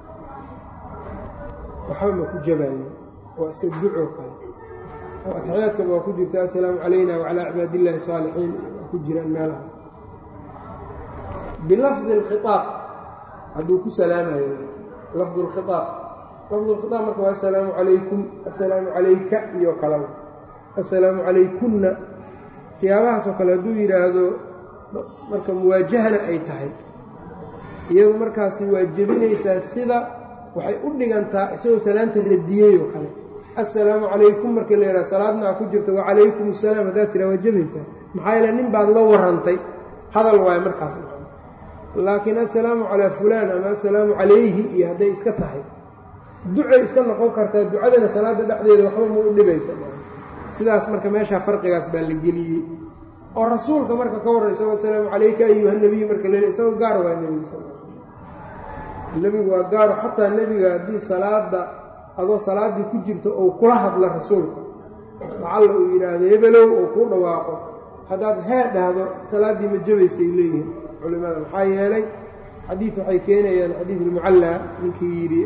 waxba ma ku jabayo waa iska ducoo kale oo atixyaadkaba waa ku jirta assalaamu calayna wacalaa cibaad illaahi saalixiin waa ku jiraan meelahaas bilafdi اlkhiaab hadduu ku salaamayo lafdu lkhiaab lafdu lkhiaab marka waa assalaamu calaykum assalaamu calayka iyo kalaba assalaamu calaykunna siyaabahaasoo kale hadduu yidhaahdo marka muwaajahana ay tahay iyadu markaasi waa jebinaysaa sida waxay u dhigantaa isagoo salaanta radiyey oo kale assalaamu calaykum markii la yidhaha salaadna aa ku jirta wacalaykum assalaam haddaad tiraa waa jebaysaa maxaa yeele nin baad la warrantay hadal waayo markaas laakiin assalaamu calaa fulaan ama assalaamu calayhi iyo hadday iska tahay ducay iska noqon kartaa ducadana salaadda dhexdeeda waxba ma u dhibaysa sidaas marka meeshaa farqigaas baa la geliyey oo rasuulka marka ka warran isagoo assalaamu calayka ayuha nebiy marka le isagoo gaar waa nebiga sal nebigu waa gaaro xataa nebiga haddii salaada adoo salaaddii ku jirto ou kula hadla rasuulka lacalla uu yidhaahdo hebelow oo kuu dhawaaqo haddaad hee dhahdo salaaddii ma jabaysay leeyihin culimada maxaa yeelay xadiid waxay keenayaan xadiid ilmucallaa ninkii yidhi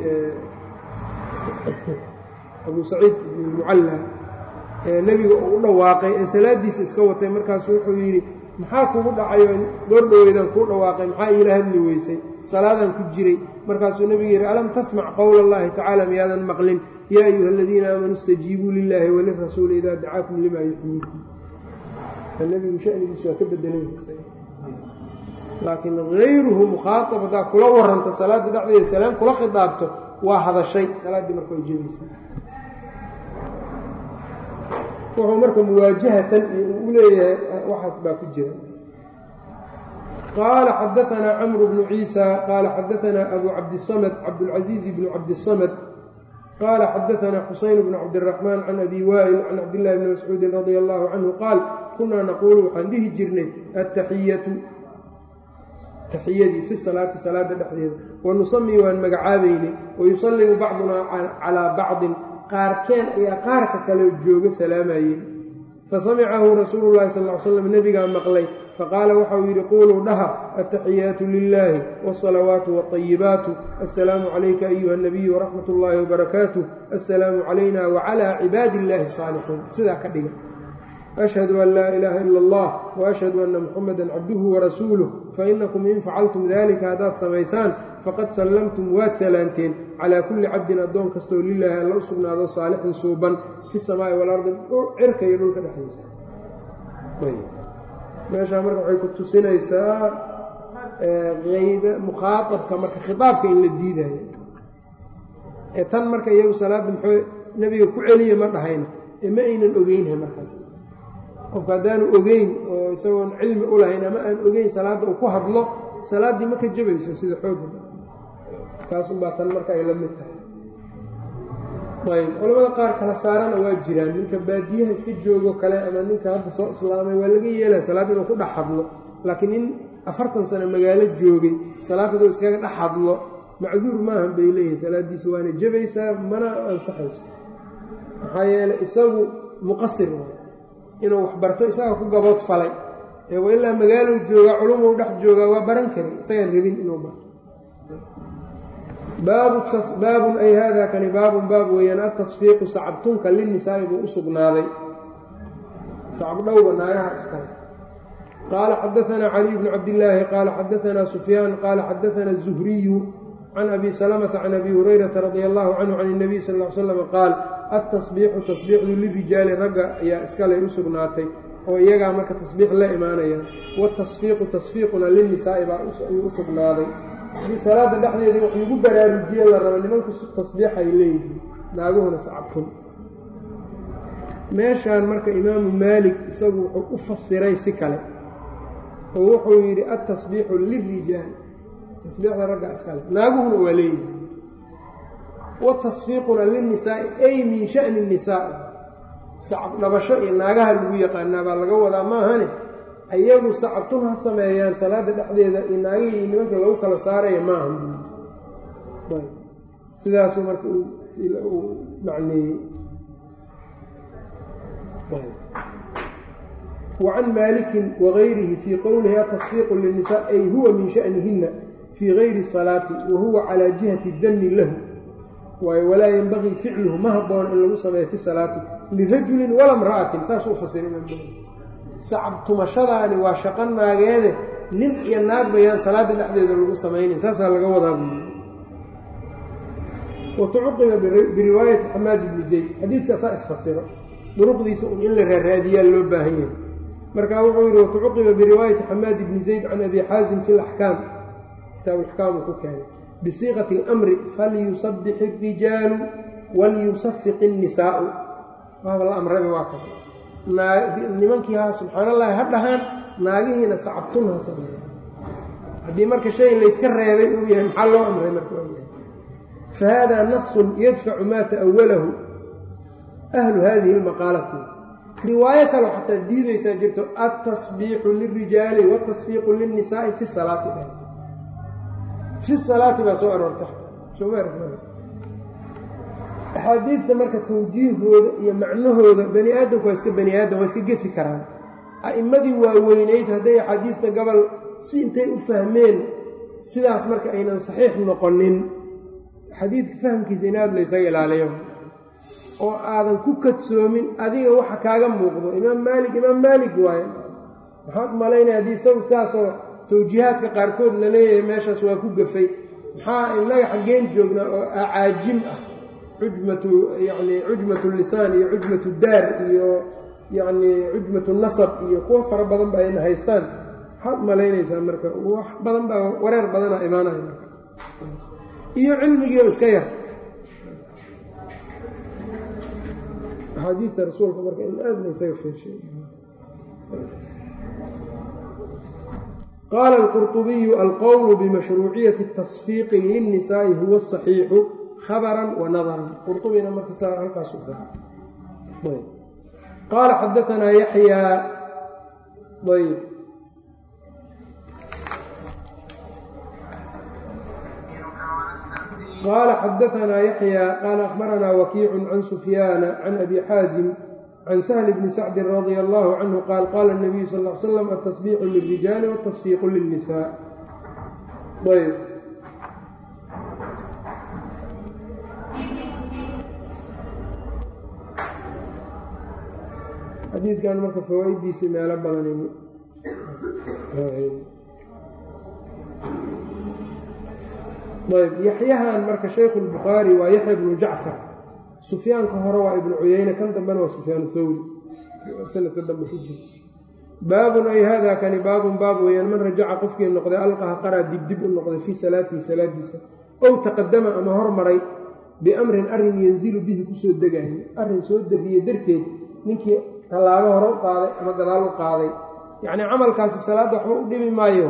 abu saciid ibn ilmucallaa nebiga uu u dhawaaqay ee salaaddiisa iska watay markaasu wuxuu yidhi maxaa kugu dhacayo goordhoweydaan kuu dhawaaqay maxaa iila hadli weysay salaadaan ku jiray markaasuu nebigu yidhi alam tasmac qowla allahi tacaala miyaadan maqlin yaa ayuha aladiina aamanuu istajiibuu lilaahi walirasuuli idaa dacaakum limaa yuxyiikum nebigu shanigiisu waa ka bedelan laakiin hayruhu mukhaaab haddaa kula waranta salaadda dhexdeeda salaam kula khidaabto waa hadashay salaaddii marka way jebaysa wuxuu marka muwaajahatan iyo uu u leeyahay waxaas baa ku jira qaala xadaanaa camru bnu ciisa qaala xadaanaa abu cabdisamad cabdulcaziiz bnu cabdisamad qaala xadaanaa xusayn bnu cabdiraxmaan can abi waa'il can cabdillahi bni mascuudin radia allahu canhu qaal kunaa naquulu waxaan dhihi jirnay attaxiyatu taxiyadii fi salaati salaada dhexdeeda wa nusamii waan magacaabaynay wayusallimu bacdunaa calaa bacdin qaarkeen ayaa qaarka kale jooga salaamayeen fasamicahu rasuulu llahi sal ly slam nebigaa maqlay faqaala waxau yidhi quuluu dhaha altaxiyaatu lilaahi wاsalawaatu wاطayibaatu assalaamu calayka ayuha nabiyu waraxmat اllahi wbarakaatuh assalaamu calayna wacalى cibaadi illahi الsaalixiin sidaa ka dhiga ashhadu an laa ilaaha ila allah waashhadu anna muxamada cabduhu warasuuluh fainakum in facaltum dalika haddaad samaysaan faqad sallamtum waad salaanteen calaa kulli cabdin addoon kastoo lilaahi alla u sugnaado saalixin suuban fi samaa'i walardi cirka iyo dhulka dhexdiisa meeshaa marka waxay ku tusinaysaa ayb mukhaaabka marka khitaabka in la diidayo ee tan marka iyagu salaadda muxuu nebiga ku celiya ma dhahayna ee ma aynan ogeynha markaas qofka haddaanu ogeyn oo isagoon cilmi u lahayn ama aan ogeyn salaadda uu ku hadlo salaaddii ma ka jabayso sida xooga taasunbaa tan marka ay la mid tahay ayb culamada qaar kala saarana waa jiraan ninka baadiyaha iska joogo kale ama ninka hadda soo islaamay waa laga yeelaya salaad inuu ku dhex hadlo laakiin nin afartan sano magaalo joogay salaad haduu iskaga dhex hadlo macduur maahan bay leeyihin salaaddiisa waana jabaysaa mana ansaxayso maxaa yeeley isagu muqasir inuu wax barto isaga ku gabood falay ee wa ilaa magaalou joogaa culumou dhex joogaa waa baran karin isagaan rabin inuu barto baabun ay hada kani baabun baab weeyaan atasfiiqu sacabtunka linisaa'i buu u sugnaaday sacabdhowga naagaha iskale qaala xadaanaa caliy bnu cabdillaahi qaala xadaanaa sufyaan qaala xadaanaa zuhriyu can abi salamata can abi hurayrata radia allahu canhu can اnabiy sal l slam qaal altasbiixu tasbiixdu lirijaali ragga ayaa iskale u sugnaatay oo iyagaa marka tasbiix la imaanaya watasfiiqu tasfiiquna linisaa'i baa ayuu u sugnaaday haddii salaada dhexdeedii wax lagu baraarujiye la rabo nimanku tasbiixay leeyihiin naaguhuna sacabtun meeshaan marka imaamu maalik isagu wuxuu u fasiray si kale oo wuxuu yidhi altasbiixu lirijaal tasbiixda ragga iskale naaguhuna waa leeyihiin watasfiiquna linisaa'i ay min sha'ni nisaa sacab dhabasho iyo naagaha lagu yaqaanaa baa laga wadaa maahane iyagu sacabtun ha sameeyaan salaada dhexdeeda iyo naagihii iyo nimanka lagu kala saaraya maahan sidaasuu marka uu macneeyey wacan maalikin wagayrihi fii qowlihi atasfiiqu linisaa ay huwa min sha'nihina fii gayri salaati wa huwa calaa jihati dami lahu waayo walaa yenbagii ficluhu ma habboon in lagu sameeyo fi salaati lirajulin wala mra'atin saasuu u fasiray imaam sacab tumashadaani waa shaqo naageede nin iyo naag bayaan salaadda dhexdeeda lagu samaynayn saasaa laga wadaa buuli watucuqiba biriwaayati xamaad ibni zayd xadiidkaasaa isfasiro duruqdiisa un in la raaraadiyaa loo baahan yahay marka wuxuu yihi watucuqiba biriwaayati xamaad ibni zayd can abi xaasim fi laxkaam kitaab axkaam uu ku keenay bisiiqati اlamri falyusabix اrijaalu walyusafiq الnisaau waaba la amraba waa kas nimankii ha subxaan allahi ha dhahaan naagihiina sacabtun ha sameeya haddii marka shay layska reebay uu yahay maxaa loo amray marka waa yahay fahada nasun yadfacu maa ta'awalahu ahlu hadihi اlmaqaalati riwaayo kaloo xataa diidaysaa jirto altasbiixu lirijaali wاtasfiiqu lilnisaai fi salaati fi salaati baa soo aroorta axaadiidta marka tawjiihooda iyo macnahooda bani aadamku waa iska bani aadam waa iska gefi karaan a'immadii waaweynayd hadday axaadiidta gobol si intay u fahmeen sidaas marka aynan saxiix noqonin xadiidka fahamkiisa in aad laysaga ilaaliyo oo aadan ku kadsoomin adiga waxa kaaga muuqdo imaam maalik imaam maalik waaye maxaad malaynaya haddii isagu saasoo tawjiihaadka qaarkood la leeyahay meeshaas waa ku gafay maxaa innaga xaggeen joognaa oo acaajim ah cujmatu yacni cujmatu lisaan iyo cujmatu daar iyo yacni cujmatu nasab iyo kuwo fara badan ba ayna haystaan maxaad malaynaysaa marka wax badan baa wareer badana imaanaya marka iyo cilmigii oo iska yar axaadiidta rasuulka marka in aad la ysaga feeshay qaala alqurطubiyu alqowlu bimashruuciyati اtasfiiqi lilnisaa'i huwa asaxiixu khabara wa nadaran qurubina marka saa halkaas u dara qaala xadaanaa yaxyaa ayb qaala xadaanaa yaxyaa qaala akhbaranaa wakiicu can sufyaana can abi xaazim can shl bni sacdi radia allahu canhu qaal qaala اnabiyu sal l slam atasbiixu lilrijaali watasfiiqu lilnisaa ayb xadiidkan marka fawaa-idiisa meelo badan ayb yaxyahan marka shaykhu lbukhaari waa yaxya bnu jacfar sufyaanka hore waa ibnu cuyeyne kan dambena waa sufyaan thawri sanadka dambe ku jira baabun ay haadaa kani baabun baab weeyaan man rajaca qofkii noqday alqaha qaraa dibdib u noqday fii salaatihi salaadiisa ow taqadama ama hormaray biamrin arrin yanzilu bihi kusoo degaayo arrin soo deriye darteed ninkii tallaabo hore u qaaday ama gadaal u qaaday yacnii camalkaasi salaadda waxba u dhibi maayo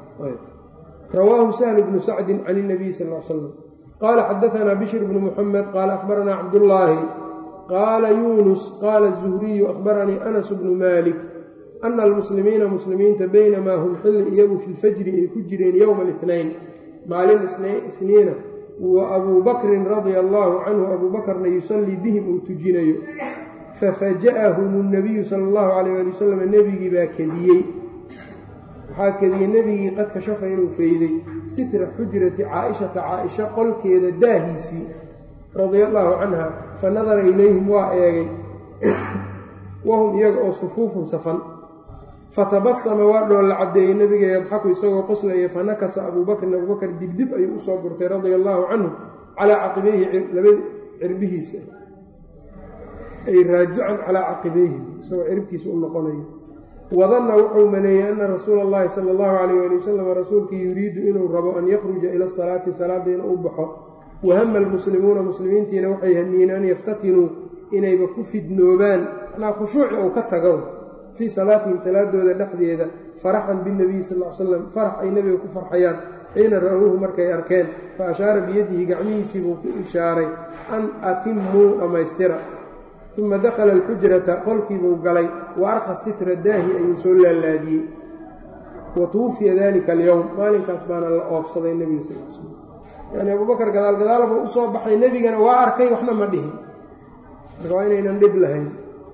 rawaahu sahl bnu sacdin can اnabiy sal l slam qaala xadaanaa bishr bnu muxamed qaala akhbaranaa cabdullaahi qaala yuunus qaala zuhriyu akhbaranii anas bnu maalik ana almuslimiina muslimiinta baynamaa hum xilli iyagu fi lfajri ay ku jireen yowma اlitnayn maalin isniina wa abuu bakrin radia allaahu canhu abuu bakrna yusallii bihim uu tujinayo fafaja'ahum اnabiyu sala اllahu calayh ali wasalam nebigii baa kediyey waxaa kediyey nebigii qad kashafa inuu feyday sitra xujrati caaishata caaisha qolkeeda daahiisii radia allaahu canha fa nadara ilayhim waa eegay wahum iyaga oo sufuufun safan fatabasama waa dhoolla caddeeyey nebiga yadxaku isagoo qoslaya fanakasa abuubakrin abuubakar dibdib ayuu usoo gurtay radia allaahu canhu calaa caqibayhi laba cirbihiisa ay raajican calaa caqibayhi isagoo ciribtiisa u noqonayo wadanna wuxuu maleeyey ana rasuula allahi sala allahu calayh ali wasalam rasuulkii yuriidu inuu rabo an yakhruja ila salaati salaadda inuu u baxo wahama almuslimuuna muslimiintiina waxay hamiyen an yaftatinuu inayba ku fidnoobaan macnaa khushuuci uu ka tago fii salaatihim salaadooda dhexdeeda faraxan binebiyi sal l slam farax ay nebiga ku farxayaan xiina ra-uuhu markay arkeen fa ashaara biyadihi gacmihiisii buu ku ishaaray an atimuu dhammaystira uma dakhala alxujrata qolkiibuu galay wa arka sitra daahi ayuu soo laalaadiyey wa tuwufiya dalika alyowm maalinkaas baana la oofsaday nebiga sal l slam yani abuubakar gadaal gadaalbuu u soo baxay nebigana waa arkay waxna ma dhihin marka waa inaynan dhib lahayn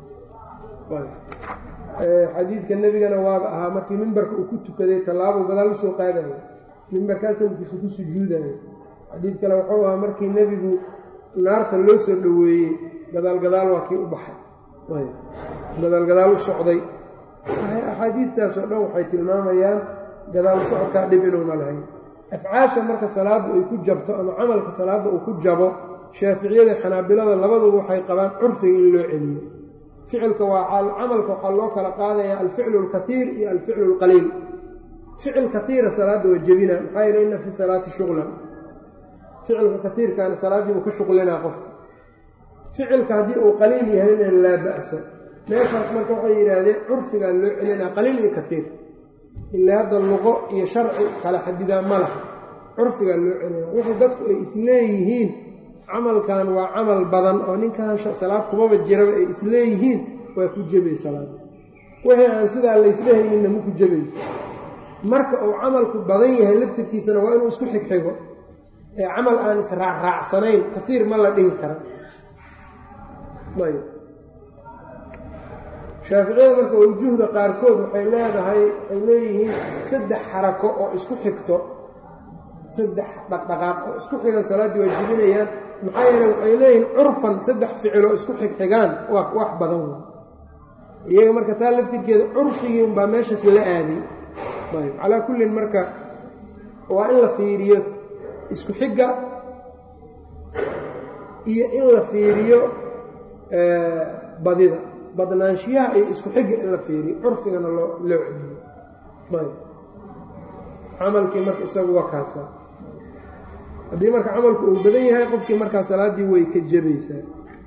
xadiidka nebigana waaba ahaa markii mimbarka uu ku tukaday tallaabuu gadaal usoo qaadayo mimbarkaa sanadkiisu ku sujuudayo xadiid kale wuxuu ahaa markii nebigu naarta loo soo dhoweeyey gadaal gadaal waa kii u baxay gadaal gadaal u socday axaadiidtaas oo dhan waxay tilmaamayaan gadaal socodkaa dhib inuuna lahayn afcaasha marka salaaddu ay ku jabto ama camalka salaadda uu ku jabo shaaficiyada xanaabilada labaduba waxay qabaan curfiga in loo celiyo ficilka waa camalka waxaa loo kala qaadayaa alficlu alkaiir iyo alficlu alqaliil ficil kaiira salaadda waa jebina maxaa yeele ina fi salaati shuqlan ficilka kaiirkaana salaaddii uu ka shuqlinaa qofka ficilka haddii uu qaliil yahayna laa ba'sa meeshaas marka waxay yidhaahdeen curfigaa loo celinaa qaliil iyo kaiir ilaa hadda luqo iyo sharci kala xadidaa ma laha curfigaa loo celinaa wixii dadku ay isleeyihiin camalkan waa camal badan oo ninkan salaad kumaba jiraba ay isleeyihiin waa ku jebay salaada wixii aan sidaa laysdhehayninna ma ku jebayso marka uu camalku badan yahay laftirkiisana waa inuu isku xigxigo ee camal aan israacraacsanayn kaiir ma la dhihi kara ayb shaaficiyada marka wujuhda qaarkood waxay leedahay waxay leeyihiin saddex xarako oo isku xigto saddex dhaqdhaqaaq oo isku xigan salaaddii waa jibinayaan maxaa yeele waxay leeyihiin curfan saddex ficil oo isku xigxigaan waa wax badan w iyaga marka taa laftirkeeda curfigii unbaa meeshaas la aaday ayb calaa kullin marka waa in la fiiriyo isku xigga iyo in la fiiriyo badida badnaanshiyaha iyo isku xigga in la fiiriyo curfigana loo loo celiyo ayb camalkii marka isagu waa kaasaa haddii marka camalku uu badan yahay qofkii markaa salaaddii way ka jebaysaa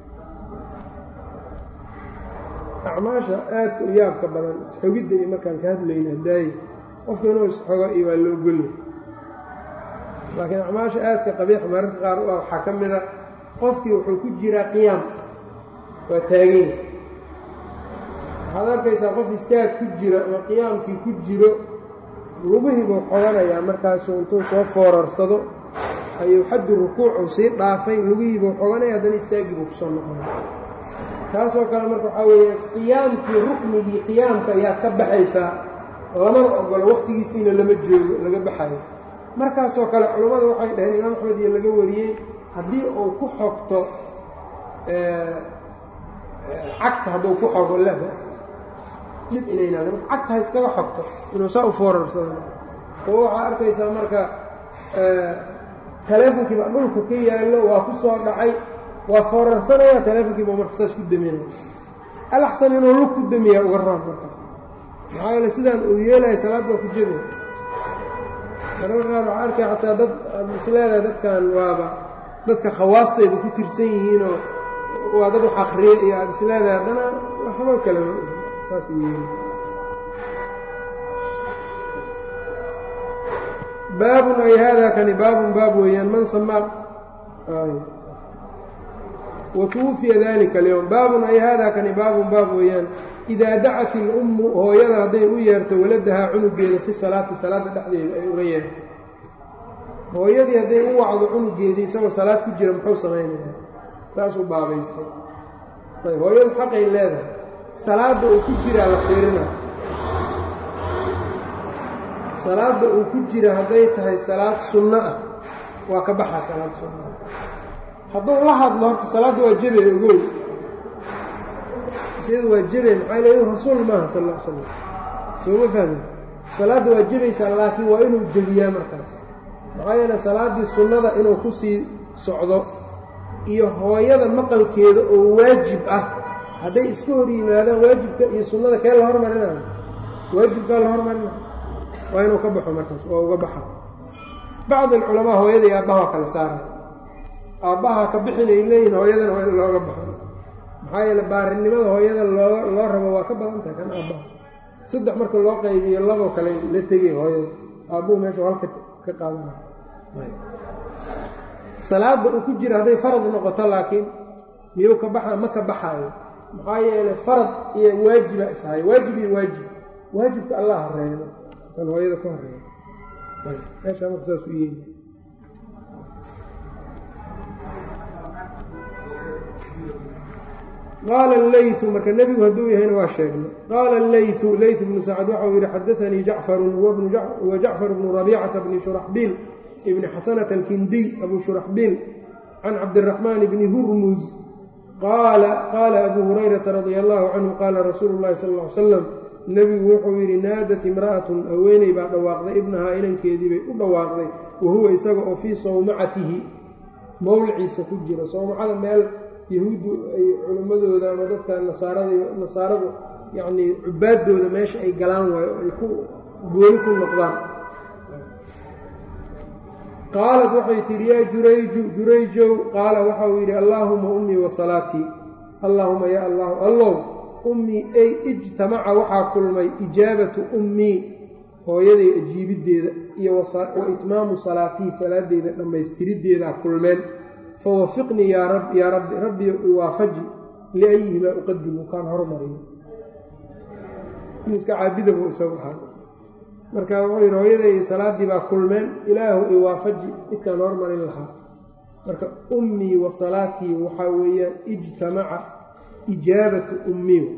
acmaasha aadka u yaabka badan isxogidda iyo markaan ka hadlayna hadaaye qofka inuu isxogo iyo waa loo golyahay laakiin acmaasha aadka qabiix mararka qaar u ah waxaa ka mid a qofkii wuxuu ku jiraa qiyaam waa taaganya waxaad arkaysaa qof istaag ku jira ama qiyaamkii ku jiro lugihii buu xoganayaa markaasuu intuu soo foorarsado ayuu xaddu rukuucu sii dhaafay lugihii buu xoganaya haddana istaaggii buu kusoo noqonaya taasoo kale marka waxaa weeye qiyaamkii ruknigii qiyaamka ayaad ka baxaysaa lamana ogolo wakhtigiisiina lama joogo laga baxayo markaasoo kale culammadu waxay dhaheen imaam axmed iyo laga wariyey haddii uu ku xogto cagta hadduu ku xogo laa ba'sa dhib inaynaa marka cagta ha iskaga xogto inuu saa u foorarsado oo waxaa arkaysaa marka taleefonkiiba dhulka ka yaallo waa ku soo dhacay waa foorarsanaya taleefonkiiba marka saas ku daminaya alaxsan inuu lug ku damiyaa uga raab markaas maxaa yeele sidaan uu yeelaya salaadda waa ku jebaya mararka qaar waxaa arkaya xataa dad isleedahay dadkan waaba dadka khawaastayda ku tirsan yihiinoo waa dad wax akriya iyo aada isleedahay haddana waxba kale saas yeeli baabun ay haadaa kani baabun baab weeyaan man samaa watuwufiya dalika alyowm baabun ay haadaa kani baabun baab weeyaan idaa dacat ilummu hooyada hadday u yeerto waladahaa cunugeeda fi salaati salaadda dhexdeeda ay uga yeerto hooyadii hadday u wacdo cunugeedii isagoo salaad ku jira muxuu samaynayaa taasuu baabaystay ayb hooyadu xaqay leedahay salaadda uu ku jiraa la fiirina salaadda uu ku jira hadday tahay salaad sunno ah waa ka baxaa salaad sunno ah hadduu la hadlo horta salaadda waa jebe ogow iyadu waa jebe maxaa le rasuul maaha sal l slam sooma fahmin salaadda waa jebaysaa laakiin waa inuu jebiyaa markaas maxaa yeele salaaddii sunnada inuu ku sii socdo iyo hooyada maqalkeeda oo waajib ah hadday iska hor yimaadaan waajibka iyo sunnada kee la hormarinayo waajibkaa la hormarina waa inuu ka baxo markaas waa uga baxa bacd alculamaa hooyada iyo aabbaha kala saaraya aabbaha ka bixin ay leeyihin hooyadana waa in looga baxo maxaa yeele baarinimada hooyada loo loo rabo waa ka badan tahay kan aabbaha saddex marka loo qaybiyo laboo kale la tegay hooyada aabbuhu meesha halka ka qaadana salaada uu ku jira hadday farad noqoto laakiin miyuu ka baxa ma ka baxaayo maxaa yeele farad iyo waajiba ishayo waajib iyo waajib waajibka allah hareebo kan hooyada ku hareebo meeshaa marka saas u yeeli qaala allaytu marka nebigu hadduu yahayna waa sheegnay qaala allaytu leyt bnu sacad waxau yidhi xadaanii jacfarun wa jacfar bnu rabiicata bni shuraxbiil ibni xasanata alkindiy abu shuraxbiil can cabdiraxmaan bni hurmuz qaala qaala abuu hurayrata radia allahu canhu qaala rasuulu llahi sal ll ly slam nebigu wuxuu yidhi naadat imra'atun haweeney baa dhawaaqday ibnahaa inankeedii bay u dhawaaqday wa huwa isaga oo fii sawmacatihi mowliciisa ku jiro sawmacada meel yahuuddu ay culimmadooda ama dadka nasaarada nasaaradu yacnii cubaaddooda meesha ay galaan waayo oo ay ku gooni ku noqdaan qaalat waxay tidhi yaa jurayju jurayjow qaala waxa uu yidhi allaahuma ummii wa salaatii allaahuma yaa allahu allow ummii ay ijtamaca waxaa kulmay ijaabatu ummii hooyaday ajiibiddeeda iyo wa itmaamu salaatii salaadeyda dhammaystiriddeedaa kulmeen fawafiqnii yaa rab yaa rabbi rabbiyo iwaafaji liayihimaa uqadimu kaan hormariyo iska caabida buu isagu ahaa marka wuxuu yidhi hooyaday iyo salaaddii baa kulmeen ilaahu iwaafaji midkaan hormarin lahaa marka ummii wa salaatii waxaa weeyaan ijtamaca ijaabatu ummii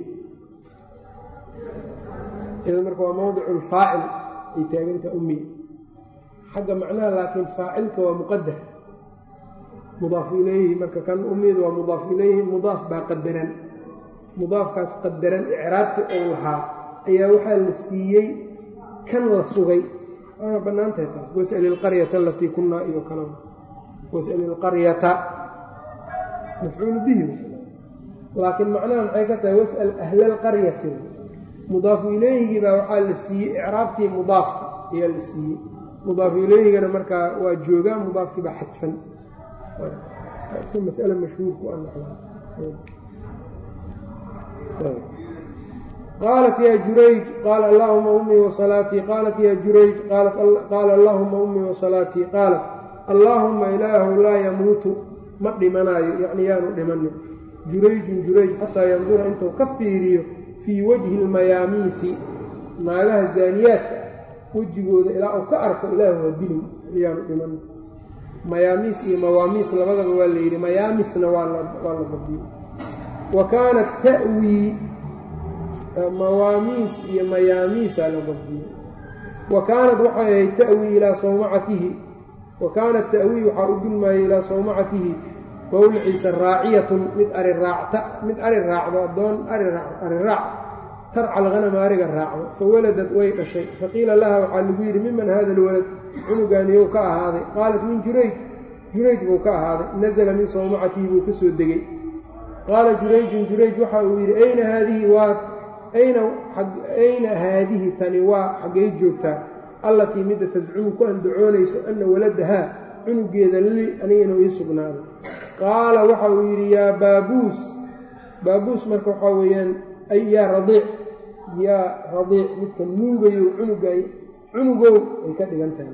idan marka waa mowdicu lfaacil ay taagantaha ummii xagga macnaha laakiin faacilka waa muqadar mudaaf ilayhi marka kan ummidu waa mudaaf ilayhi mudaaf baa qadaran mudaafkaas qadaran icraabti ou lahaa ayaa waxaa la siiyey kan la sugay waana bannaan tahay taas was'al ilqaryata alatii kunnaa iyo kale was'al ilqaryata mafcuulu bihi laakiin macnaha maxay ka tahay was'al ahla alqaryati mudaafu ilayhigii baa waxaa la siiyey icraabtii mudaafka ayaa la siiyey mudaafu ilayhigana markaa waa joogaa mudaafkii baa xadfan iska mas'ale mashhuurku qaalat yaa jurayj qaala allaahuma ummii wa salaatii qaalat yaa jurayj qaala allaahuma ummii wa salaatii qaalat allaahumma ilaahu laa yamuutu ma dhimanaayo yacni yaanu dhimanin jurayjun jurayj xataa yandura intuu ka fiiriyo fii wajhi lmayaamiisi naagaha zaaniyaadka wejigooda ilaa uu ka arko ilaahu ha dilin yaanu dhimanin mayaamiis iyo mawaamiis labadaba waa la yidhi mayaamisna waa la badiyey wa kaanat ta'wii mawaamiis iyo mayaamiisaa la badiyey wa kaanat waxay ahayd ta'wii ilaa sawmacatihi wa kaanat ta'wii waxaa u dulmaayay ilaa sawmacatihi mawliciisa raaciyatun mid ari raacta mid ari raacdo addoon ari raac tarca alghanama ariga raacdo fa waladad way dhashay faqiila laha waxaa lagu yidhi miman hada alwalad cunugaaniyow ka ahaaday qaalat min jurayj jurayj buu ka ahaaday nasala min sawmacatihi buu ka soo degey qaala jurayjun jurayj waxa uu yidhi ayna haadihi waa ayna ayna haadihi tani waa xaggay joogtaa allatii midda tascumu ku andacoonayso anna waladahaa cunugeeda li aniga inuu ii sugnaaday qaala waxa uu yidhi yaa baabuus baabuus marka waxaa weeyaan ay yaa radiic yaa radiic midka nuugayo cunugay cunugow ay ka dhigan tahay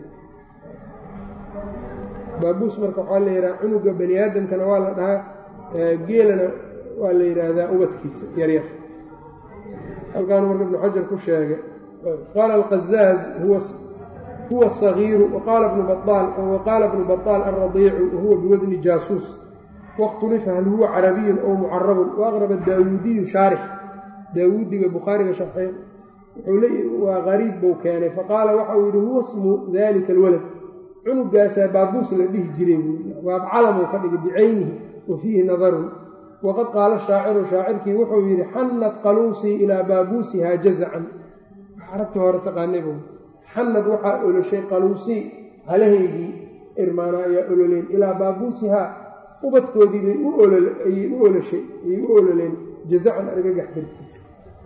baabuus marka waxaa la yidhaha cunuga bani aadamkana waa la dhahaa geelana waa la yidhaahdaa ubadkiisa yaryar halkaanu marka ibnu xajar ku sheegay qaala alqazaaz huwa sagiiru waqaala bnu baal waqaala bnu baطaal alradiicu wahuwa biwasni jaasuus wakhtulifa hal huwa carabiyun ow mucarabun waaqraba daawuudiyu shaarix daawuudiga bukhaariga sharxey waa qariib buu keenay faqaala waxa uu yidhi huwa smu dalika alwalad cunugaasaa baabuus la dhihi jiray waab calamuu ka dhigay bicaynihi wa fiihi nadarun waqad qaala shaaciru shaacirkii wuxuu yidhi xannad qaluusii ilaa baabuusihaa jazacan carabtii hore taqaanay bu xannad waxaa oloshay qaluusii halahaygii irmaana ayaa ololeen ilaa baabuusihaa ubadkoodii bay ayay u oloshay ayay u ololeen jazacan argagax dartiisa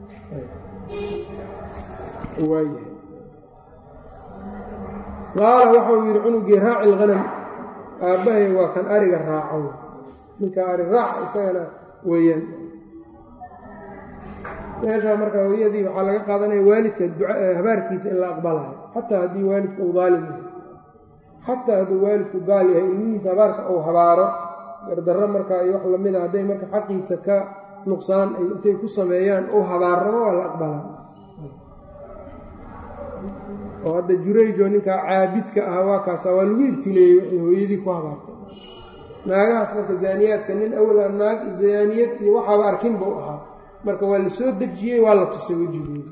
waayahay qaala waxau yidhi cunugii raaci lhanam aabbahay waa kan ariga raaco ninka ari raaca isagana weeyaan meeshaa marka hooyadii waxaa laga qaadanaya waalidka habaarkiisa in la aqbalayo xataa haddii waalidku uu daalim yahay xataa hadduu waalidku gaal yahay ilmihiisa habaarka uu habaaro gardarro markaa iyo wax lamida hadday marka xaqiisa ka nuqsaan ay intay ku sameeyaan uu habaarramo waa la aqbalaa oo hadda jurayjo ninkaa caabidka ah waa kaasa waa lagu ibtileeyey waxay hooyadii ku habaartay naagahaas marka zaaniyaadka nin awala naag zaaniyad iyo waxaaba arkin buu ahaa marka waa la soo dejiyey waa la tusay wejigoodi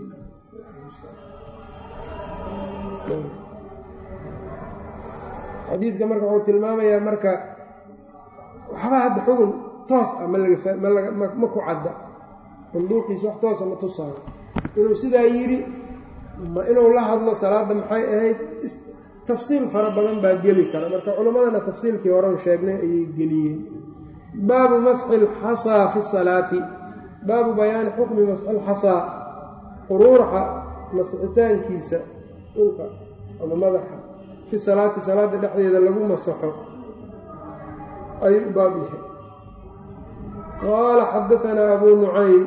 xadiidka marka wuxuu tilmaamayaa marka waxba hadda xugun toos ah ma laga ma ku cadda manduuqiisa wax toosa ma tusaayo inuu sidaa yidhi ma inuu la hadlo salaadda maxay ahayd tafsiil fara badan baa geli kara marka culimmadana tafsiilkii horan sheegnay ayay geliyeen baabu masxi alxasaa fi salaati baabu bayaani xukmi masxi alxasaa quruuraxa masxitaankiisa dhulka ama madaxa fi salaati salaadda dhexdeeda lagu masaxo ayuu baab yahay qaala xadaanaa abuu nucaym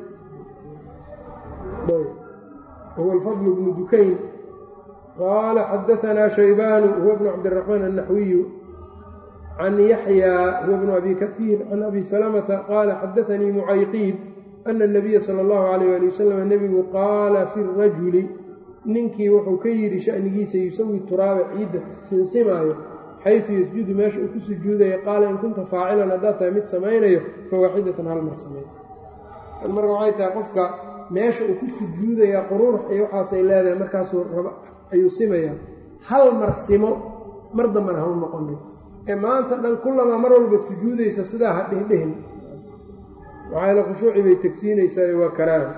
huwa alfadl bnu dukayn qaala xadaanaa shaybaanu huwa bnu cabdiraxmaan annaxwiyu can yaxyaa huwa bnu abi kahiir can abi salamata qaala xadaanii mucayqiid ana anabiya sala allahu calayh ali wasalam nebigu qaala fi rajuli ninkii wuxuu ka yidhi shanigiisa yusawi turaaba ciidda sinsimaayo xaysu yasjudu meesha uu ku sujuudaya qaala in kunta faacilan haddaad tahay mid samaynayo fa waaxidatan hal mar samay marka waxay tahay qofka meesha uu ku sujuudaya quruurx iyo waxaasay leedahay markaasuu raba ayuu simayaa hal mar simo mar dambana hau noqonin ee maanta dhan kullamaa mar walbaad sujuudaysa sidaa ha dhihdhihin maxaayla khushuuci bay tegsiinaysaa waa karaaha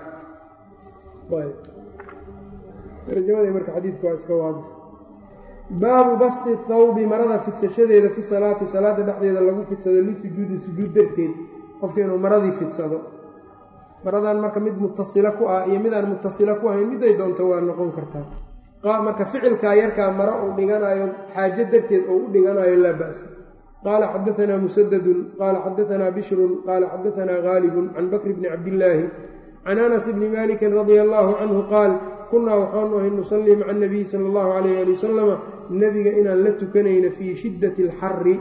tarjamada marka xadiidku waa iska waadix baabu basti thawbi marada fidsashadeeda fi salaati salaada dhexdeeda lagu fidsado lisujuudi sujuud darteed qofka inuu maradii fidsado maradan marka mid mutasila ku ah iyo midaan mutasila ku ahayn miday doonto waa noqon kartaa marka ficilkaa yarkaa maro uu dhiganayo xaajo darteed oo u dhiganayo laa ba'sa qaala xadaanaa musadadun qaala xadaanaa bishrun qaala xadaanaa gaalibun can bakri bni cabdillaahi can anas bni maalikin radia allaahu canhu qaal kunnaa waxaanu ahay nusallii maca anabiyi sala allahu calayh ali wasalama nebiga inaan la tukanayna fii shiddati alxarri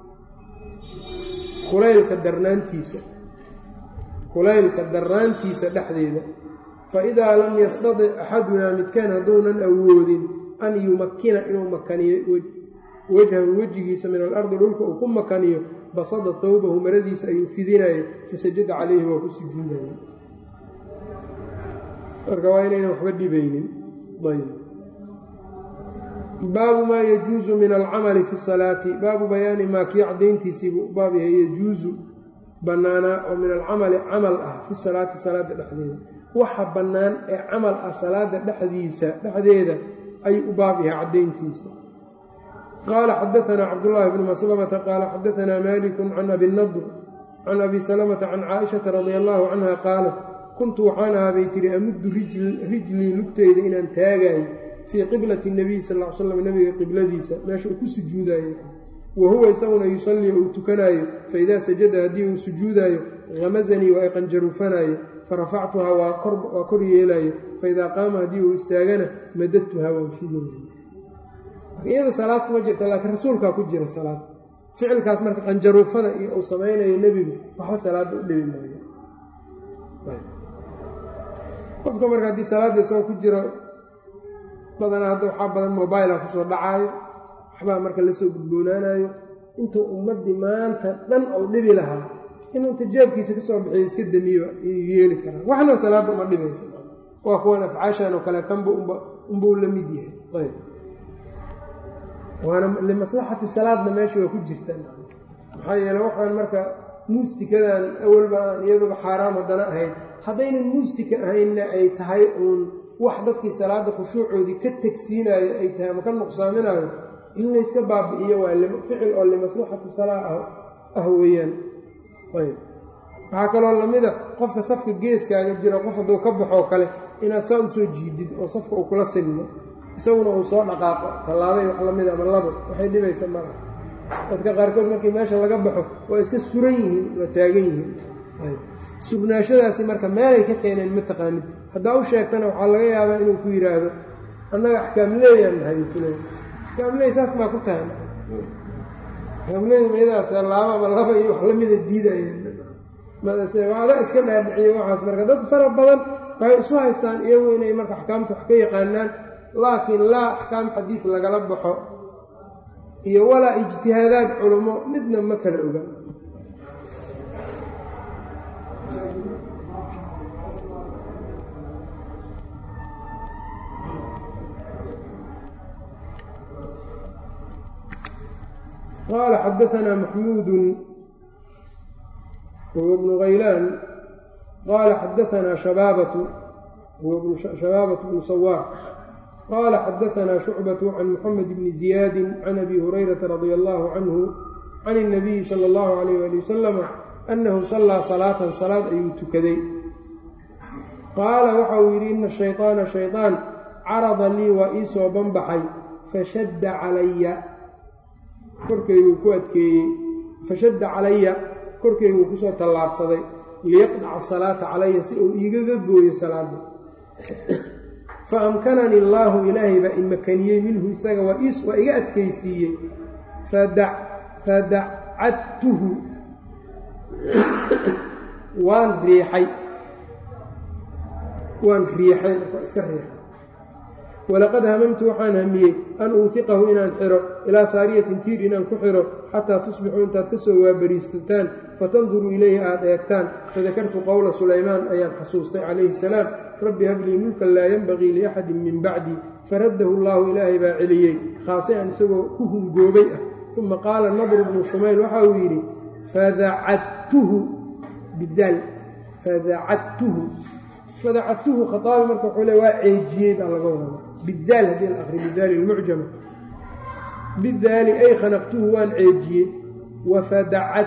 kulaylka darnaantiisa kulaylka darnaantiisa dhexdeeda fa idaa lam yastatic axadunaa midkaan hadduunan awoodin an yumakkina inuu makaniyo wajhahu wejigiisa min alardi dhulka uu ku makaniyo basada thawbahu maradiisa ayuu fidinayo fasajada calayhi waa ku sujuudaya marka waa inaynan waxba dhibaynin ayb baabu maa yajuusu min alcamali fi salaati baabu bayaani maa kii cadayntiisiibuu baab yahay yajuusu bannaanaa oo min alcamali camal ah fi salaati salaada dhexdeeda waxa bannaan ee camal ah salaada dhexdiisa dhexdeeda ayuu u baab yahay caddayntiisa qaala xadaanaa cabdullaahi bnu maslamata qaala xadaanaa malikun can abi nadr can abi salamata can caaishata radia allaahu canha qaalat kuntu waxaan ahaa bay tihi amuddu rijlii lugteyda inaan taagaayo fii qiblati nabiy sal l slam nabiga qibladiisa meesha uu ku sujuudaayo wa huwa isaguna yusallii uu tukanaayo faidaa sajada haddii uu sujuudaayo hamasanii waa iqanjaruufanaayo farafactuhaa waa kor yeelaayo faidaa qaama haddii uu istaagana madadtuhaa waan fidaya iyada salaad kuma jirta laakiin rasuulkaa ku jira salaad ficilkaas marka qanjaruufada iyo uu samaynayo nebigu waxba salaadda u dhibi maayo qofka marka haddii salaadda isagoo ku jiro badanaa hadda waxaa badan mobaila kusoo dhacaayo waxbaa marka lasoo gudboonaanayo intuu ummaddii maanta dhan ou dhibi lahaa inuu tijaabkiisa ka soo bixiyo iska damiyo ayuu yeeli karaa waxna salaadda uma dhibaysa waa kuwan afcaashan oo kale kanba unbuu la mid yahay ayb waana limaslaxati salaadna meesha waa ku jirtaan maxaa yeele waxaan marka muustikadan awalba aan iyaduba xaaraam haddana ahayn haddaynan muustika ahaynna ay tahay uun wax dadkii salaadda khushuucoodii ka tegsiinaayo ay tahay ama ka nuqsaaminaayo in layska baabi'iyo waa ficil oo limaslaxati salaa ah weeyaan ayb waxaa kaloo lamida qofka safka geeskaaga jira qof hadduu ka baxoo kale inaad saa usoo jiidid oo safka uu kula silmo isaguna uu soo dhaqaaqo tallaabay wax lamid ama labo waxay dhibaysa mala dadka qaarkood markii meesha laga baxo waa iska suran yihiin waa taagan yihiin sugnaashadaasi marka meelay ka keeneen ma taqaanid haddaa u sheegtana waxaa laga yaabaa inuu ku yidhaahdo annaga axkaamleeyaan nahay kule axkaamleey saas baa ku tahay axkaamleey mayadaa tallaabo ama laba iyo wax lamida diidayeen madase ada iska dhaadhiciyo waxaas marka dad fara badan waxay isu haystaan iyagu inay marka axkaamta wax ka yaqaanaan laakiin laa axkaam xadiid lagala baxo iyo walaa ijtihaadaad culummo midna ma kala oga qaala xadaanaa maxmuudu wahuwa bnu haylaan qaala xadaanaa shabaabatu huwa shabaabat bnu sawaar qaala xadaanaa shucbatu can muxamed bni ziyaadi can abi hurayrata radia allahu canhu can اnabiyi sala اllahu alayh ali wasalama annahu sallaa salaatan salaad ayuu tukaday qaala waxa uu yidhi ina shayطaana shayطaan carada lii waa ii soo banbaxay fashadda calaya korkayguu ku adkeeyey fashadda calaya korkayguu kusoo tallaabsaday liyaqdaca asalaata calaya si uu iigaga gooyo salaada fa amkanani allaahu ilaahay baa imakaniyey minhu isaga waa waa iga adkaysiiyey fadacadtuhu waan riixay waan riixay marka iska riixay walaqad hamamtu waxaan hamiyey an uuhiqahu inaan xiro ilaa saariyatin tiir inaan ku xiro xataa tusbixuu intaad ka soo waabariisataan fatanduruu ilayhi aada eegtaan fadakartu qowla sulaymaan ayaan xasuustay calayhi salaam rabbi hablii mulkan laa yenbagii liaxadin min bacdii faraddahu allaahu ilaahay baa celiyey khaasian isagoo ku hungoobay ah uma qaala nadru bnu shumayl waxa uu yidhi fadacadtuhu bidaal fadacadtuhu fadacadtuhu khaaabi marka wuxuu le waa ceejiyey baa laga wada bidaal haddii la akri bidaali lmucjama bidaali ay khanaqtuhu waan ceejiyey wafadacad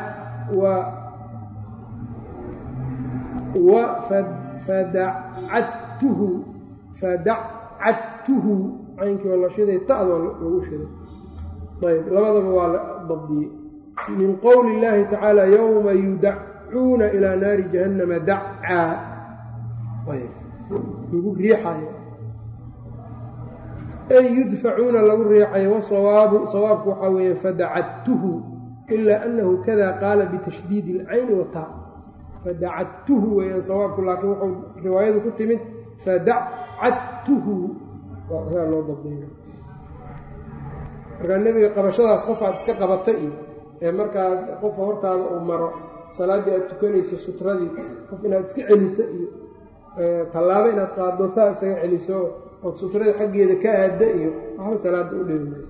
fadacadtuhu fadacadtuhu caynkii oo la shiday ta'doo lagu shiday ayb labadaba waa la dabdiyey min qowli اllaahi tacaala yowma yudacuuna ilaa naari jahannama dacaa lagu riixayo ay yudfacuuna lagu riixayo wasawaabu sawaabku waxaa weeye fadacadtuhu ilaa annahu kada qaala bitashdiidi اlcayni wataa fadacadtuhu weeyaan sawaabku laakiin wuxuu riwaayadu ku timid fadacadtuhu waa loo dabdaya markaa nebiga qabashadaas qof aad iska qabata iyo ee markaa qofka hortaada uu maro salaaddii aad tukanayso sutradii qof inaad iska celiso iyo tallaabo inaad qaaddo saa isaga celiso ood sutrada xaggeeda ka aadda iyo waxba salaadda u dhibi maysa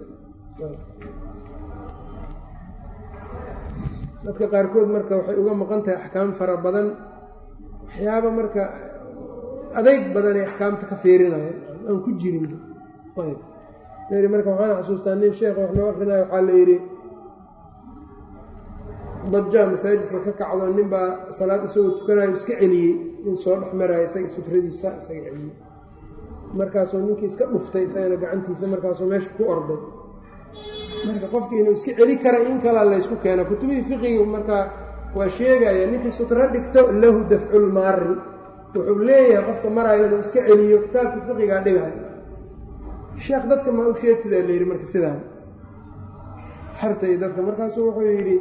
dadka qaarkood marka waxay uga maqan tahay axkaam fara badan waxyaaba marka adeyg badan ay axkaamta ka feerinayaan aan ku jirin ayb meri marka waxaan xasuustaa nin sheekh wax noo akrinaya waxaa la yidhi dajaa masaajidka ka kacdo nin baa salaad isagoo tukanayo iska celiyey nin soo dhex maraayo isaga sutradiisa isaga celiyey markaasuu ninkii iska dhuftay isagana gacantiisa markaasuu meesha ku orday marka qofkii inuu iska celi kara in kalaa laysku keena kutubihii fiqiga markaa waa sheegaya ninkii sutro dhigto lahu dafculmaari wuxuu leeyahay qofka maraayo inuu iska celiyo kitaabkii fiqigaa dhigayo sheekh dadka maa u sheegtidaa la yidhi marka sidaan xartay dadka markaasuu wuxuu yidhi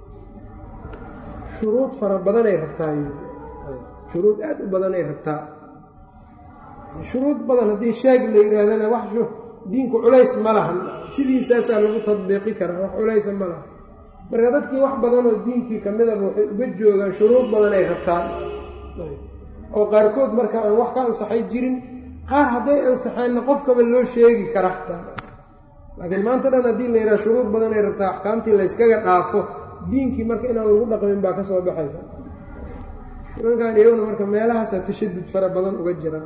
shuruud fara badanay rabtaa shuruud aad u badanay rabtaa shuruud badan haddii sheeg la yidhaahdana wax diinku culays ma lahan sidiisaasaa lagu tadbiiqi karaa wax culaysa ma laha marka dadkii wax badanoo diinkii ka midaba waxay uga joogaan shuruud badan ay rabtaan oo qaarkood marka aan wax ka ansaxay jirin qaar hadday ansaxeenna qofkaba loo sheegi kara xataa laakiin maanta dhan haddii la yidhaha shuruud badan ay rabtaa axkaamtii layskaga dhaafo diinkii marka inaan lagu dhaqmin baa ka soo baxaysa nimankan iyaguna marka meelahaasaa tashadud fara badan uga jiraan